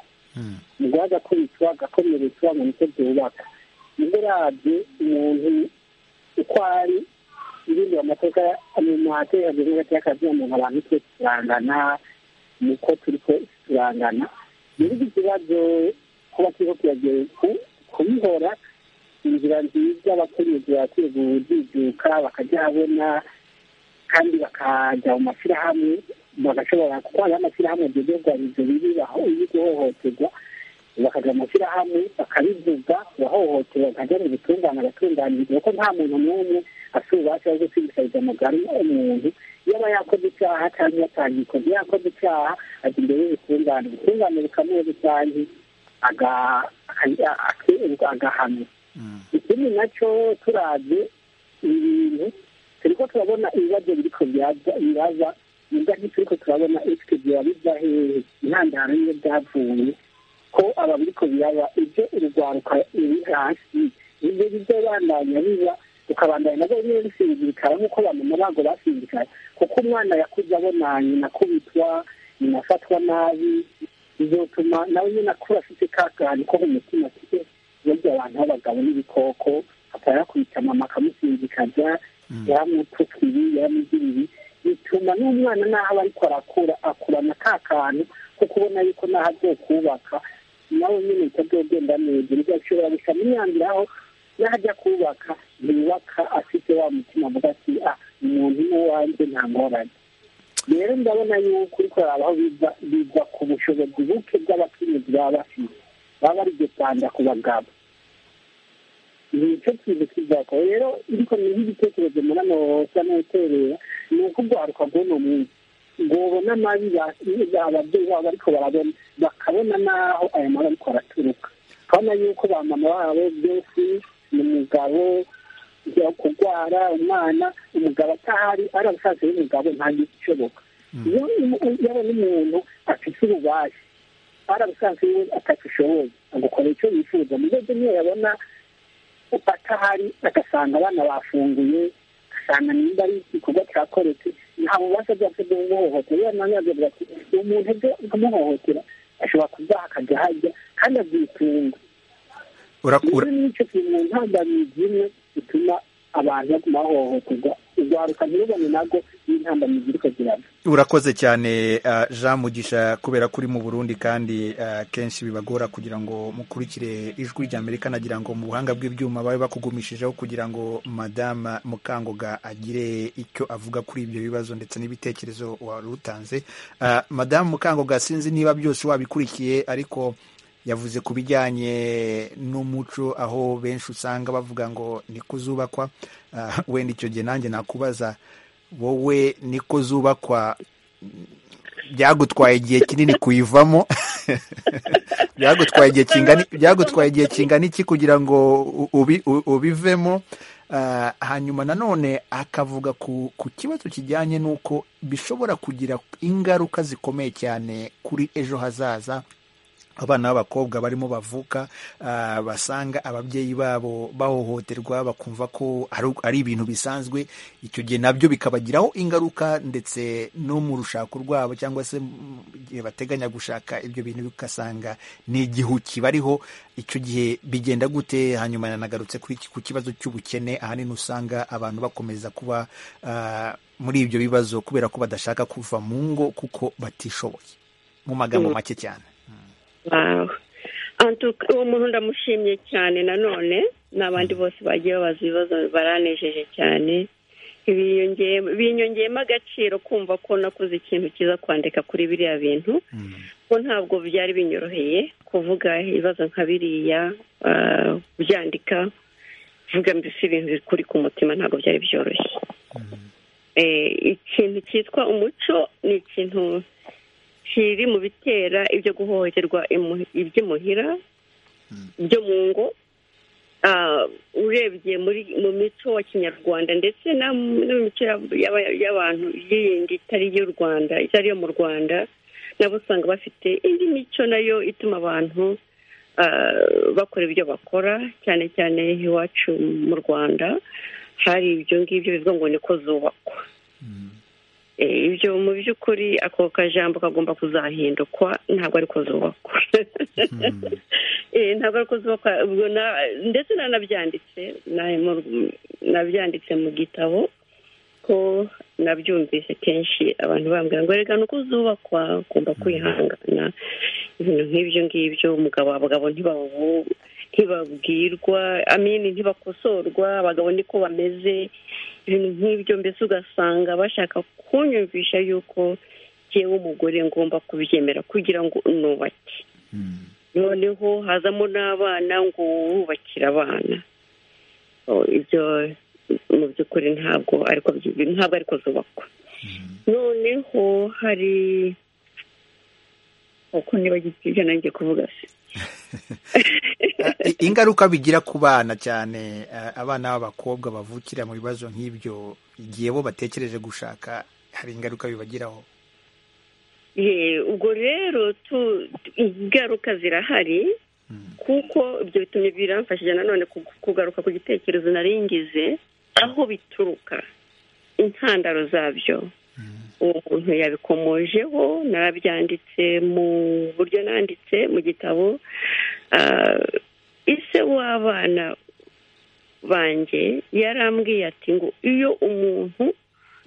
umugore agakubitwa agakomeretswa ngo niko byubaka niba urabye umuntu uko ari irindira amateka mu mateka ageze hagati y'akazi umuntu abantu twese turangana nuko turi twese turangana niba ikibazo kuba turiho kuyagera kubihora inzira nziza abakenyezi bakwiye kujijuka bakajya habona kandi bakajya mu mashyirahamwe bagashobora kuko hariho amashyirahamwe agezezwa ibyo bibi guhohoterwa bakajya mu mashyirahamwe bakabivuga bahohoterwa bakajya mu gutunganya agatunganyirizwa kuko nta muntu n'umwe afite ububasha bwo kwibisabira umugari umuntu iyo aba yakoze icyaha cyangwa yatangiye ikoze yakoze icyaha ajya imbere y'ubutungane ubutungane bukamuha rusange agahanwa ikindi nacyo turabye ibintu turi ko turabona ibibazo biri ko biraza nibwo ntituri ko turabona ekwiti biva hehe intandaro y'iyo byavuye ko aba biri ko biraba ibyo urugwaruka ruri hasi ibyo bijya bandanya biba ukabandanya nabo nyine bisindikara nk'uko bamama bago basindikara kuko umwana yakuze abona nyina akubitwa nyina afatwa nabi bizatuma nawe nyine akura afite ka kantu ko mu mutima afite burya abantu b'abagabo n'ibikoko atari yakubita mama akamusindikaza yaramutuka ibi yaramugira ibi bituma n'umwana naho aba ariko arakura akurana ka kantu ko kubona yuko naho azokubaka nawe nyine bitazogenda neza bigashobora gushyira imyanzuro aho naho ajya kubaka yubaka afite wa mutima avuga ati ah umuntu ni uwanjye nta ngorane rero ndabona yuko uriko aho biva ku bushobozi buke bw'abakenyezi baba bafite baba bari gutanda ku bagabo ni icyo kintu kizako rero ariko ni nk'igitekerezo muri hano hosa n'uterera ni uko urwaruka bw'uno munsi ngobona amabi ababyeyi babo ariko barabona bakabona n'aho aya mabi ariko araturuka urabona yuko ba mama babo byose ni umugabo kurwara umwana umugabo atahari ari abasaza y'umugabo ntabwo ishoboka iyo yabona umuntu afite ububasha arabusanzwe we atagishoboye agukora icyo yifuza mu rwego niyo yabona atahari agasanga abana bafunguye agasanga nimba ari igikorwa cyakoretse nta bubasha bwose bwo kumuhohotera iyo nanone agira ati umuntu byo kumuhohotera ashobora kuzaha akajya hajya kandi abyitunga urakura n'icyo kintu mu ntambamizi imwe bituma abantu baguma bahohoterwa urwaruka ntirubone nabwo n'intambamizi iriko ziraba urakoze cyane jean mugisha kubera ko uri mu burundi kandi kenshi bibagora kugira ngo mukurikire ijwi ry'amerika nagira ngo mu buhanga bw'ibyuma babe bakugumishijeho kugira ngo madame mukangoga agire icyo avuga kuri ibyo bibazo ndetse n'ibitekerezo wari utanze madame mukangoga sinzi niba byose wabikurikiye ariko yavuze ku bijyanye n'umuco aho benshi usanga bavuga ngo ni kuzubakwa wenda icyo gihe nanjye nakubaza wowe niko zubakwa byagutwaye igihe kinini kuyivamo byagutwaye igihe kingana byagutwaye igihe kingana iki kugira ngo ubivemo hanyuma nanone akavuga ku kibazo kijyanye n'uko bishobora kugira ingaruka zikomeye cyane kuri ejo hazaza abana b'abakobwa barimo bavuka basanga ababyeyi babo bahohoterwa bakumva ko ari ibintu bisanzwe icyo gihe nabyo bikabagiraho ingaruka ndetse no mu rushako rwabo cyangwa se igihe bateganya gushaka ibyo bintu bigasanga ni igihu kibariho icyo gihe bigenda gute hanyuma yanagarutse ku kibazo cy'ubukene ahanini usanga abantu bakomeza kuba muri ibyo bibazo kubera ko badashaka kuva mu ngo kuko batishoboye mu magambo make cyane uwo muntu ndamushimye cyane nanone n'abandi bose bagiye babaza ibibazo baranejeje cyane binyongeyemo agaciro kumva ko nakoze ikintu cyiza kwandika kuri biriya bintu ko ntabwo byari binyoroheye kuvuga ibibazo nka biriya byandika kuvuga mbese ibintu bikuri ku mutima ntabwo byari byoroshye ikintu cyitwa umuco ni ikintu kiri mu bitera ibyo guhohoterwa iby'imuhira byo mu ngo urebye mu mico wa kinyarwanda ndetse no mu mico y'abantu yindi itari y'u rwanda itari iyo mu rwanda nabo usanga bafite indi mico nayo ituma abantu bakora ibyo bakora cyane cyane iwacu mu rwanda hari ibyo ngibyo bivuga ngo niko zubakwa ibyo mu by'ukuri ako kajambo kagomba kuzahindukwa ntabwo ariko zubakwa ntabwo abakozi ndetse nanabyanditse nabyanditse mu gitabo ko nabyumvise kenshi abantu bambwira ngo reka nuko uzubakwa ugomba kwihangana ibintu nk'ibyo ngibyo umugabo abagabo ntibabwirwa amini ntibakosorwa abagabo niko bameze ibintu nk'ibyo mbese ugasanga bashaka kunyumvisha y'uko njyewe umugore ngomba kubyemera kugira ngo nubake noneho hazamo n'abana ngo wubakire abana ibyo mu by'ukuri ntabwo ariko ntabwo ariko zubakwa noneho hari uko niba ibyo nanjye kuvuga se ingaruka bigira ku bana cyane abana b'abakobwa bavukira mu bibazo nk'ibyo igihe bo batekereje gushaka hari ingaruka bibagiraho ubwo rero ingaruka zirahari kuko ibyo bitumye biramfashije nanone kugaruka ku gitekerezo naringize aho bituruka intandaro zabyo uwo muntu yabikomojeho narabyanditse mu buryo nanditse mu gitabo ise w'abana banjye yarambwiye ati ngo iyo umuntu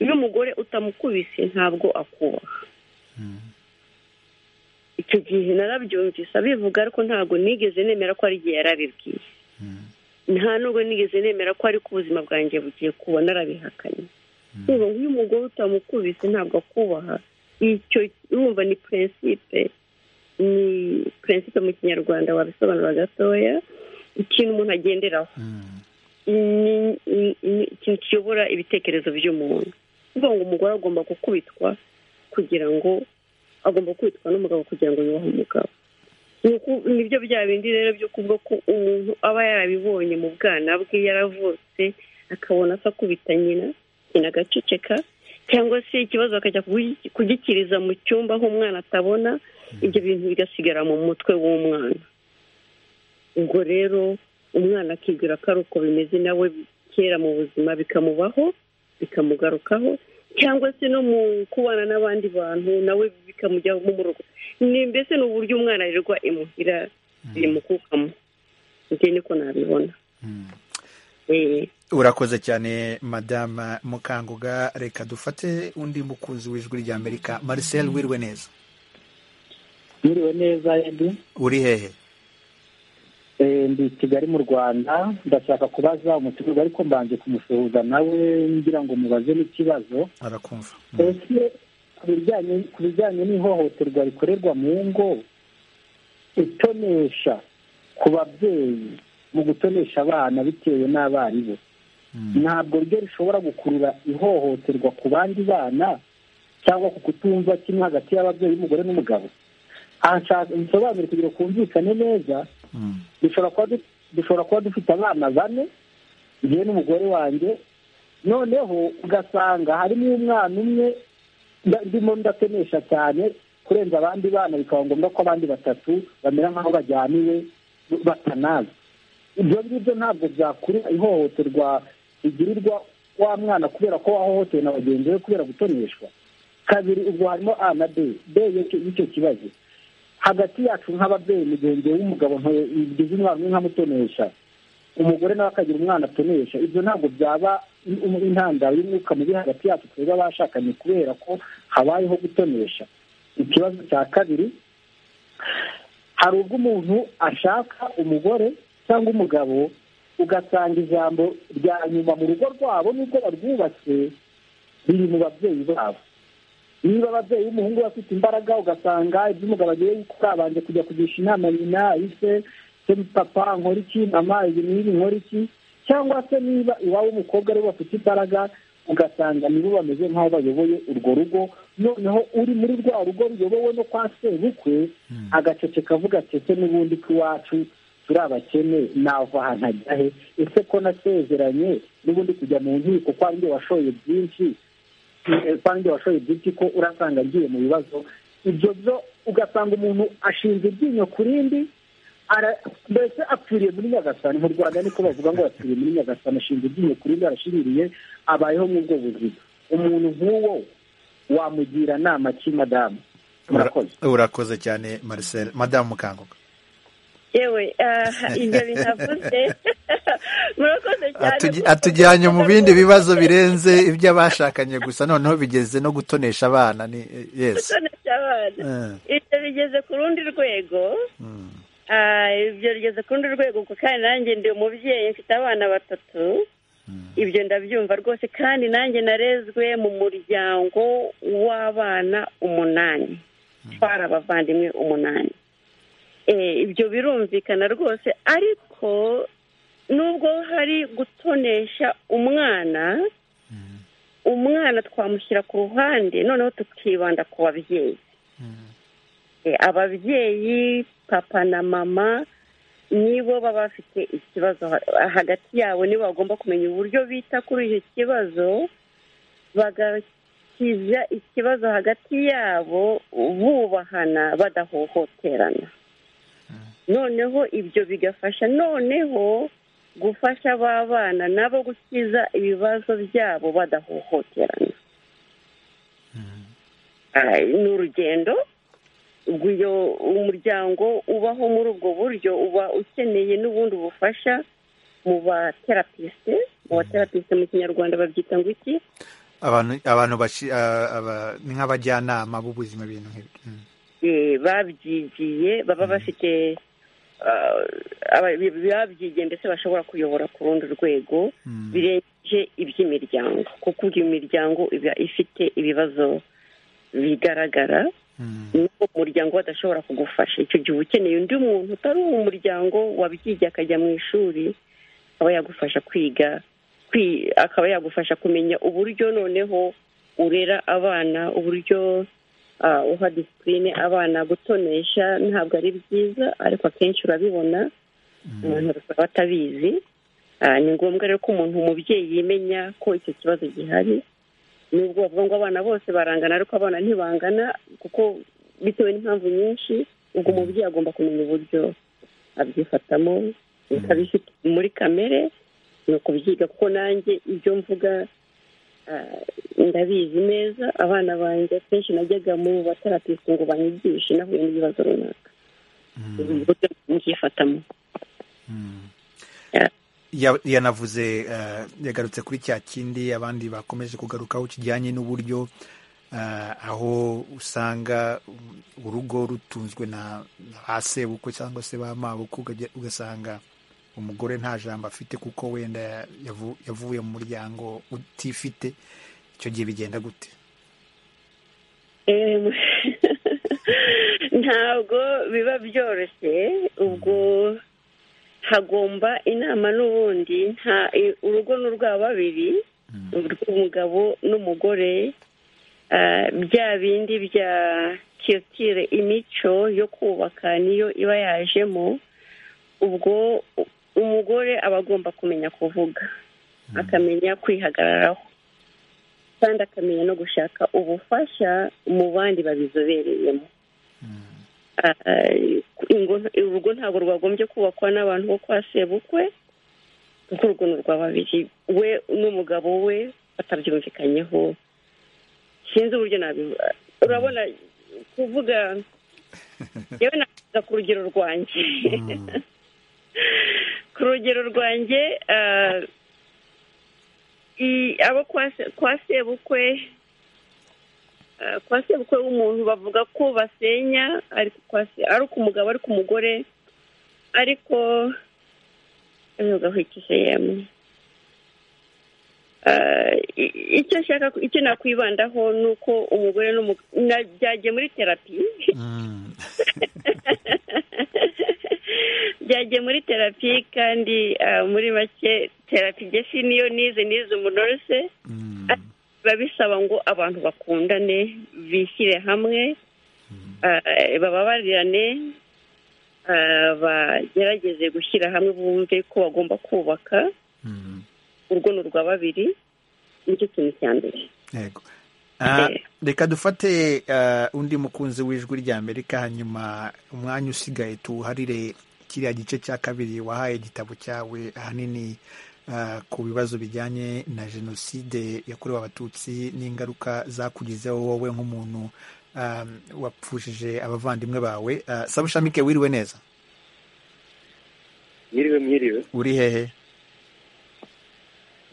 iyo umugore utamukubise ntabwo akubaha icyo gihe narabyumvise abivuga ariko ntabwo nigeze nemera ko ari igihe yarabibwiye nta nubwo nigeze nemera ko ariko ubuzima bwanjye bugiye kuba narabihakanye reba nk'uyu mugore utamukubise ntabwo akubaha icyo urumva ni purinsipe ni purinsipe mu kinyarwanda wabisobanura gatoya ikintu umuntu agenderaho ikintu kiyobora ibitekerezo by'umuntu kuvuga ngo umugore agomba gukubitwa kugira ngo agomba kwitwa n'umugabo kugira ngo yubahe umugabo nibyo bya bindi rero byo kuvuga ko umuntu aba yarabibonye mu bwana bwe yaravutse akabona asa akubita nyina nyina agaceceka cyangwa se ikibazo akajya kugikiriza mu cyumba aho umwana atabona ibyo bintu bigasigara mu mutwe w'umwana ubwo rero umwana akibwira ko ari uko bimeze nawe kera mu buzima bikamubaho bikamugarukaho cyangwa se no mu kubana n'abandi bantu nawe bikamujyamo mu rugo ni mbese ni uburyo umwana arirwa imuhira bimukukamo ibyo niko nabibona urakoze cyane madama mukanguga reka dufate undi mukunzi w'ijwi rya amerika marcel wiriwe neza wiriwe neza edu uri hehe ndi kigali mu rwanda ndashaka kubaza umutumirwa ariko mbanje kumusuhuza nawe ngira ngo mubaze n'ikibazo arakumva ese ku bijyanye n'ihohoterwa rikorerwa mu ngo itonesha ku babyeyi mu gutonesha abana bitewe n'abaribo ntabwo ryo rishobora gukurura ihohoterwa ku bandi bana cyangwa ku kutumva kimwe hagati y'ababyeyi umugore n'umugabo bisobanura kugira kumvikane neza dushobora kuba dufite abana bane ngewe n'umugore wanjye noneho ugasanga harimo umwana umwe ndimo ndatenesha cyane kurenza abandi bana bikaba ngombwa ko abandi batatu bamera nk'aho bajyaniwe batanazi ibyo ngibyo ntabwo byakurura ihohoterwa rigirirwa wa mwana kubera ko wahohotewe na bagenzi be kubera gutoneshwa kabiri ubwo harimo a na b b y'icyo kibazo hagati yacu nk'ababyeyi mugenzi w'umugabo ntibigize umwana umwe nkamutonesha umugore nawe akagira umwana atonesha ibyo ntabwo byaba intandaro y'umwuka mubi hagati yacu twebwe abashakanye kubera ko habayeho gutonesha ikibazo cya kabiri hari ubwo umuntu ashaka umugore cyangwa umugabo ugasanga ijambo rya nyuma mu rugo rwabo n'ubwo barwubatse riri mu babyeyi babo niba ababyeyi b'umuhungu bafite imbaraga ugasanga ibyo umugabo agiye gukora abanje kujya kugisha inama nyina ise se papa nkora iki mama ibi n'ibi nkora iki cyangwa se niba iwabo w'umukobwa aribo bafite imbaraga ugasanga nibo bameze nk'aho bayoboye urwo rugo noneho uri muri rwa rugo ruyobowe no kwa sebukwe agaceceka avuga ati ese n'ubundi k'iwacu turi abakene nava ahantu ajya he ese ko nasezeranye n'ubundi kujya mu nkiko ko ari washoye byinshi kandi washoye ibyinshi ko urasanga agiye mu bibazo ibyo byo ugasanga umuntu ashinze iryinyo ku rindi mbese apfiriye muri nyagasani mu rwanda niko bavuga ngo apfiriye muri nyagasani ashinze iryinyo ku rindi arashiririye abayeho mu bwo buzima umuntu nk'uwo wamugira nama ki madamu urakoze cyane marcel madamu mukanguka yewe ibyo binavuze murakoze cyane atujyanye mu bindi bibazo birenze iby'abashakanye gusa noneho bigeze no gutonesha abana ni yesi gutonesha abana ibyo bigeze ku rundi rwego ibyo bigeze ku rundi rwego kuko kandi nanjye ndi umubyeyi mfite abana batatu ibyo ndabyumva rwose kandi nanjye narezwe mu muryango w'abana umunani twari abavandimwe umunani ibyo birumvikana rwose ariko nubwo hari gutonesha umwana umwana twamushyira ku ruhande noneho tukibanda ku babyeyi ababyeyi papa na mama nibo baba bafite ikibazo hagati yabo nibo bagomba kumenya uburyo bita kuri icyo kibazo bagakiza ikibazo hagati yabo bubahana badahohoterana noneho ibyo bigafasha noneho gufasha ba bana nabo gukiza ibibazo byabo badahohoterana ni urugendo iyo umuryango ubaho muri ubwo buryo uba ukeneye n'ubundi bufasha mu baterapisite mu baterapisite mu kinyarwanda babyita ngo iki abantu ni nk'abajyanama b'ubuzima ibintu nk'ibyo babyigiye baba bafite babyigiye ndetse bashobora kuyobora ku rundi rwego birengeje iby'imiryango kuko imiryango iba ifite ibibazo bigaragara nuko umuryango badashobora kugufasha icyo gihe ukeneye undi muntu utari uwo muryango wabyigiye akajya mu ishuri akaba yagufasha kwiga akaba yagufasha kumenya uburyo noneho urera abana uburyo uha disipurine abana gutonesha ntabwo ari byiza ariko akenshi urabibona abantu bakaba batabizi ni ngombwa rero ko umuntu umubyeyi yimenya ko icyo kibazo gihari nubwo bavuga ngo abana bose barangana ariko abana ntibangana kuko bitewe n'impamvu nyinshi ubwo umubyeyi agomba kumenya uburyo abyifatamo bifite muri kamere ni ukubyiga kuko nanjye ibyo mvuga ndabizi neza abana banjye akenshi najyaga mu baterapisite ngo banyigishe nahuye n'ibibazo runaka uburyo mubyifatamo yanavuze yagarutse kuri cya kindi abandi bakomeje kugarukaho kijyanye n'uburyo aho usanga urugo rutunzwe na ba sebukwe cyangwa se ba mabukwe ugasanga umugore nta jambo afite kuko wenda yavuye mu muryango utifite icyo gihe bigenda gute ntabwo biba byoroshye ubwo hagomba inama n'ubundi urugo ni urwa babiri urw'umugabo n'umugore bya bindi bya kirotire imico yo kubaka niyo iba yajemo ubwo umugore aba agomba kumenya kuvuga akamenya kwihagararaho kandi akamenya no gushaka ubufasha mu bandi babizobereyemo urugo ntabwo rwagombye kubakwa n'abantu bo kwa sebukwe kuko urugo ni urwa babiri we n'umugabo we batabyumvikanyeho sinzi uburyo urabona kuvuga yewe navuga ku rugero rwanjye ku rugero rwanjye abo kwa sebukwe kwa sebukwe w'umuntu bavuga ko basenya ariko umugabo ariko umugore ariko ntugahwikije yemwe icyo nshaka icyo nakwibandaho ni uko umugore byagiye muri terapi byagiye muri terapi kandi muri make terapi gesi niyo nize nize umunose biba bisaba ngo abantu bakundane bishyire hamwe bababarirane bagerageze gushyira hamwe bumve ko bagomba kubaka urwo ni urwa babiri nicyo kintu cya mbere reka dufate undi mukunzi w'ijwi ry'amerika hanyuma umwanya usigaye tuwuharire kiriya gice cya kabiri wahaye igitabo cyawe ahanini ku bibazo bijyanye na jenoside yakorewe abatutsi n'ingaruka zakugizeho wowe nk'umuntu wapfushije abavandimwe bawe sabushami wiriwe neza mwiriwe mwiriwe uri hehe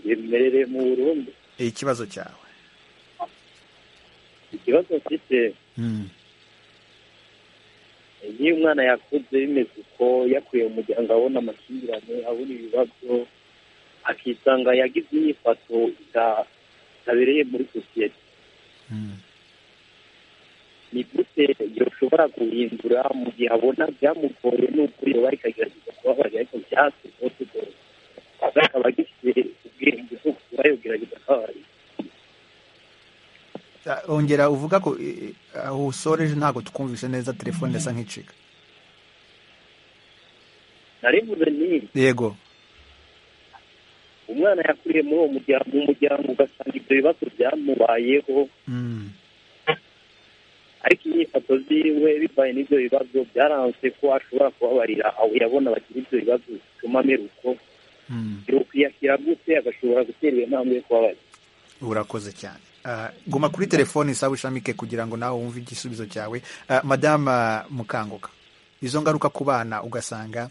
mberereye mu burundi ikibazo cyawe ikibazo mfite iyo umwana yakuze bimeze uko yakuye mu muryango abona amakimbirane abona ibibazo akisanga yagize imyifato itabereye muri sosiyete ni gute yoshobora guhindura mu gihe abona byamugoye n'ukuri yoba ikagerageza kubabarira ariko byatse ntutugoye akaba agifite ubwenge bwo kuba yogerageza kubabarira ongera uvuga ko eh, eh, aho usoreje ntabwo tukumvishe neza telefone isa nk'icika narivuze nti yego umwana yakuriye muri uwo muryango mu muryango ugasanga ibyo bibazo byamubayeho Mm. ariko inyifato ziwe bivaye n'ibyo bibazo byaranze ko ashobora kubabarira aho yabona bagira ibyo bibazo bituma amera uko yokwiyakira gute agashobora guterwa intambwe yo kubabarira urakoze cyane Ah, guma kuri telefone isaba ushamike kugira ngo nawe wumve igisubizo cyawe Ah, madama mukanguka izo ngaruka ku bana ugasanga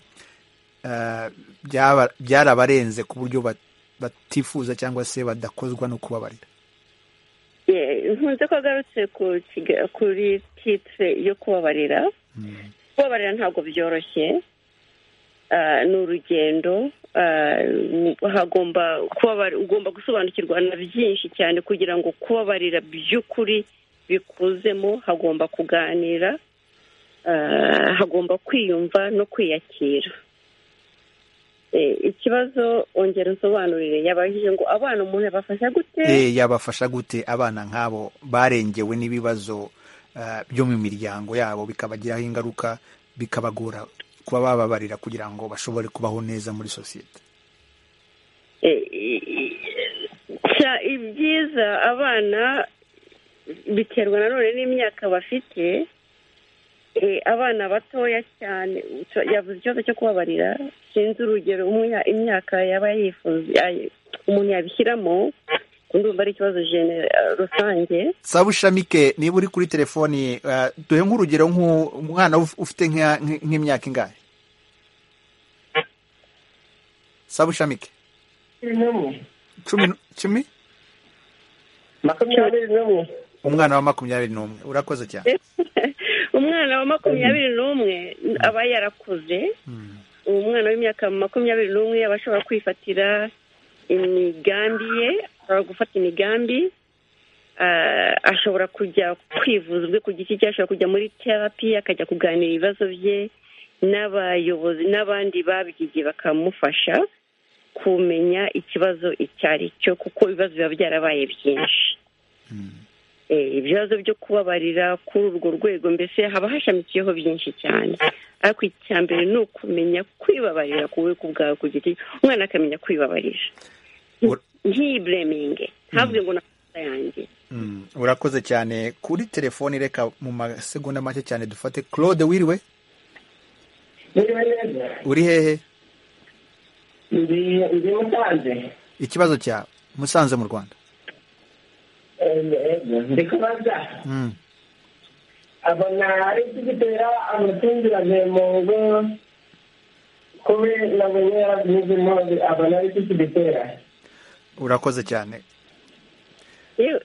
ah, byaba- byarabarenze ku buryo bat- batifuza cyangwa se badakozwa no kubabarira nkunze ko agarutse ku kiga- kuri titire yo kubabarira kubabarira ntabwo byoroshye Ah, ni urugendo Ah, hagomba kubabara ugomba gusobanukirwa na byinshi cyane kugira ngo kubabarira by'ukuri bikuzemo hagomba kuganira Ah, hagomba kwiyumva no kwiyakira Eh, ikibazo ongera usobanurire yabajije ngo abana umuntu abafasha gute Eh, yabafasha gute abana nk'abo barengewe n'ibibazo ah, byo mu miryango yabo bikabagiraho ingaruka bikabagora kuba bababarira kugira ngo bashobore kubaho neza muri sosiyete Sha- ibyiza abana biterwa nanone n'imyaka bafite Eh, abana batoya cyane utu- yavuze ikibazo cyo kubabarira sinzi urugero umwe- imyaka yaba yifuza ay- umuntu yabishyiramo ndumva ari ikibazo genera- rusange saba ushamike niba uri kuri telefoni ah, duhe nk'urugero nk'u- umwana uf- ufite nka- nk- nk'imyaka ingahe saba ushamike cumi n- cumi makumyabiri n'umwe umwana wa makumyabiri n'umwe urakoze cyane umwana wa makumyabiri n'umwe aba yarakuze uwo mwana w'imyaka makumyabiri n'umwe aba ashobora kwifatira imigambi ye ashobora gufata imigambi ah, ashobora kujya kwivuza ubwe ku giti cye ashobora kujya muri terapi akajya kuganira ibibazo bye n'abayobozi n'abandi babyigiye bakamufasha kumenya ikibazo icyo ari cyo kuko ibibazo biba byarabaye byinshi Eh, ibibazo byo kubabarira kuri urwo rwego mbese haba hashamikiyeho byinshi cyane ariko icya mbere ni ukumenya kwibabarira ku ku bwawe ku giti umwana akamenya kwibabarira ntiyibureminge ntabwo ngo n'amakosa yanjye Mm, urakoze cyane kuri telefoni reka mu masegonda make cyane dufate claude wiriwe uri hehe ndi musanze ikibazo cyawe musanze mu rwanda ndi kubaza Mm. abona ari iki gitera amakimbirane mu ngo kubera nabonye yaravuze impunzi abona ari iki kigitera urakoze cyane yewe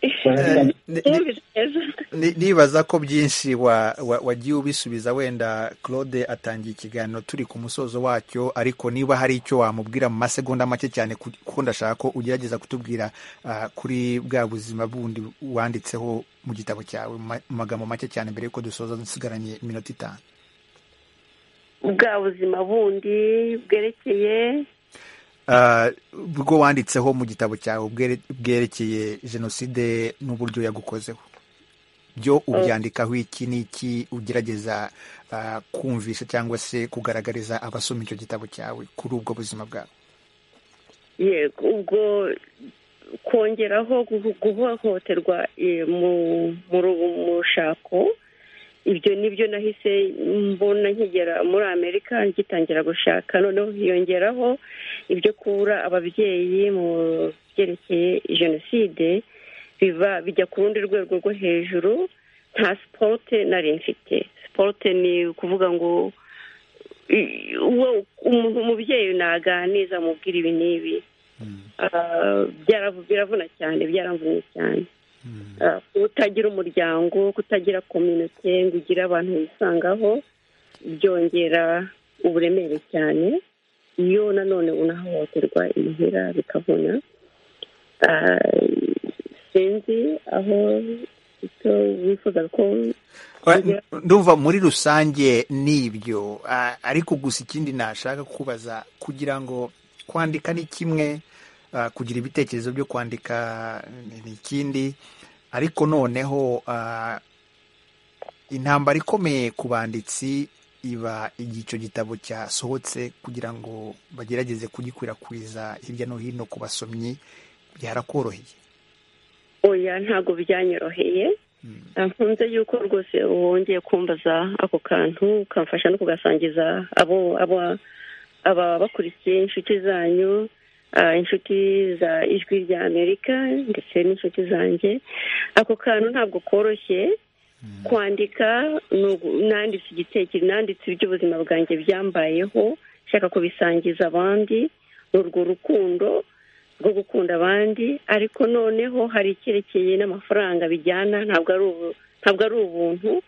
yumvise neza Ni- nibaza ko byinshi wa- wa- wagiye ubisubiza wenda claude atangiye ikiganiro turi ku musozo wacyo ariko niba hari icyo wamubwira mu masegonda make cyane ku- kuko ndashaka ko ugerageza kutubwira ah, kuri bwa buzima bundi wanditseho mu gitabo cyawe mu ma- mu magambo make cyane mbere y'uko dusoza dusigaranye iminota itanu bwa buzima bundi bwerekeye Ah, bwo wanditseho mu gitabo cyawe bwere- bwerekeye jenoside n'uburyo yagukozeho byo ubyandikaho iki n'iki ugerageza ah, kumvisha cyangwa se kugaragariza abasoma icyo gitabo cyawe kuri ubwo buzima bwawe yego ubwo kongeraho guho- guhohoterwa eh, mu- mu ru- mu rushako ibyo nibyo nahise mbona nkigera muri amerika ngitangira gushaka noneho hiyongeraho ibyo kubura ababyeyi mu byerekeye jenoside biva bijya ku rundi rwego rwo hejuru nta sipote nari mfite sipote ni ukuvuga ngo umubyeyi naganiriza amubwira ibi n'ibi biravuna cyane byaramvunye cyane kutagira umuryango kutagira kominote ngo ugire abantu wisangaho byongera uburemere cyane iyo nanone unahohoterwa imuhira bikavuna sinzi aho wifuza ko ndumva muri rusange ni ibyo ariko gusa ikindi nashaka kubaza kugira ngo kwandika ni kimwe kugira ibitekerezo byo kwandika ni ikindi ariko noneho intambara ikomeye ku banditsi iba icyo gitabo cyasohotse kugira ngo bagerageze kugikwirakwiza hirya no hino ku basomyi byarakoroheye oya ntabwo byanyoroheye nkunze yuko rwose wongeye kumbaza ako kantu ukamfasha no kugasangiza abo aba bakurikiye inshuti zanyu inshuti za ijwi rya amerika ndetse n'inshuti zanjye ako kantu ntabwo koroshye kwandika nanditse igitekerezo nanditse iby'ubuzima bwanjye byambayeho nshaka kubisangiza abandi ni urwo rukundo rwo gukunda abandi ariko noneho hari icyerekeye n'amafaranga bijyana ntabwo ari ubuntu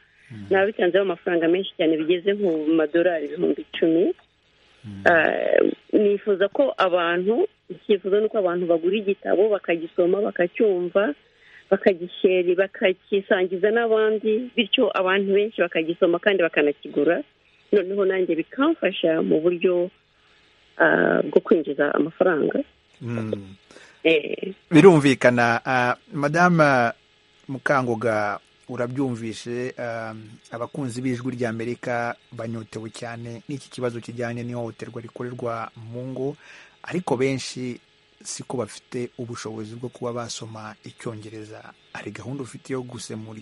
nabitanzeho amafaranga menshi cyane bigeze nku madolari ibihumbi icumi nifuza ko abantu icyifuzo ni uko abantu bagura igitabo bakagisoma bakacyumva bakagisheri bakakisangiza n'abandi bityo abantu benshi bakagisoma kandi bakanakigura noneho nanjye bikamfasha mu buryo bwo kwinjiza amafaranga birumvikana madama mukangoga urabyumvishe abakunzi b'ijwi ry'amerika banyotewe cyane n'iki kibazo kijyanye n'ihohoterwa rikorerwa mu ngo ariko benshi siko bafite ubushobozi bwo kuba basoma icyongereza hari gahunda ufite yo gusemura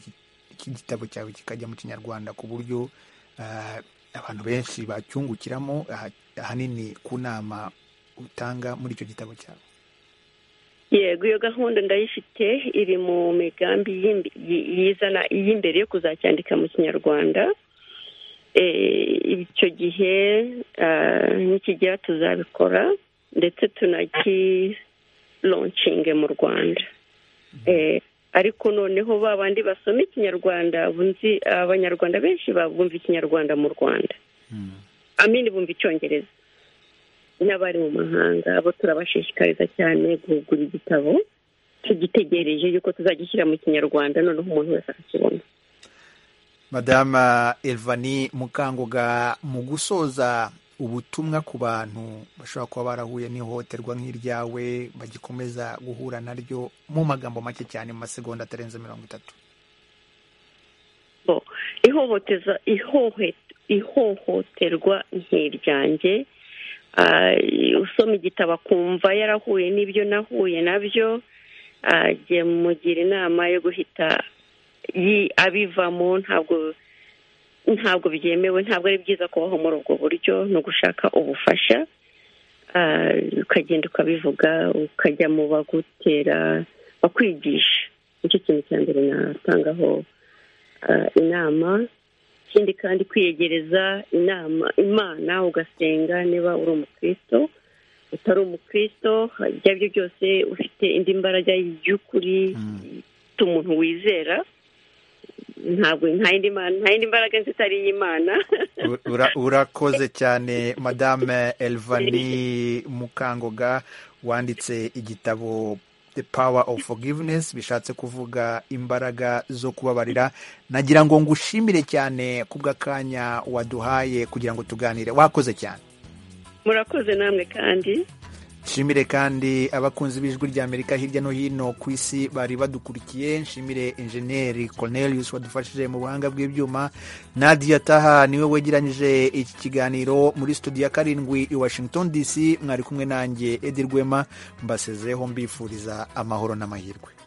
iki gitabo cyawe kikajya mu kinyarwanda ku buryo abantu benshi bacyungukiramo ahanini ku nama utanga muri icyo gitabo cyawe yego iyo gahunda ndayifite iri mu migambi y'izana iy'imbere yo kuzacyandika mu kinyarwanda icyo gihe nikigera tuzabikora ndetse tunakironcinge mu rwanda ariko noneho ba bandi basoma ikinyarwanda abanyarwanda benshi bumva ikinyarwanda mu rwanda amini bumva icyongereza n'abari mu mahanga abo turabashishikariza cyane guhugura igitabo tugitegereje yuko tuzagishyira mu kinyarwanda noneho umuntu wese akakibona madama elvani mukangoga mu gusoza ubutumwa ku bantu bashobora kuba barahuye n'ihohoterwa nk'iryawe bagikomeza guhura naryo mu magambo make cyane mu masegonda atarenze mirongo itatu ihohoteza ihohoterwa nk'iryanjye usoma igitabo akumva yarahuye n'ibyo nahuye nabyo mugira inama yo guhita abivamo ntabwo ntabwo byemewe ntabwo ari byiza kubaho muri ubwo buryo ni ugushaka ubufasha ukagenda ukabivuga ukajya mu bagutera bakwigisha nicyo kintu cya mbere natangaho inama ikindi kandi kwiyegereza inama imana ugasenga niba uri umukristo utari umukristo ibyo ari byo byose ufite indi mbaraga y'ukuri umuntu wizera ntabwo nta yindi mbaraga nzi itari iy'imana urakoze cyane madame elvani mukangoga wanditse igitabo the power of forgiveness bishatse kuvuga imbaraga zo kubabarira nagira ngo ngushimire cyane kubw'akanya waduhaye kugira ngo tuganire wakoze cyane murakoze namwe kandi nshimire kandi abakunzi b'ijwi ry'amerika hirya no hino ku isi bari badukurikiye nshimire injeniyeri cornelius wadufashije mu buhanga bw'ibyuma nadia taha niwe wegeranyije iki kiganiro muri studio ya karindwi i washington dc mwari kumwe nanjye edi rwema mbasezeho mbifuriza amahoro n'amahirwe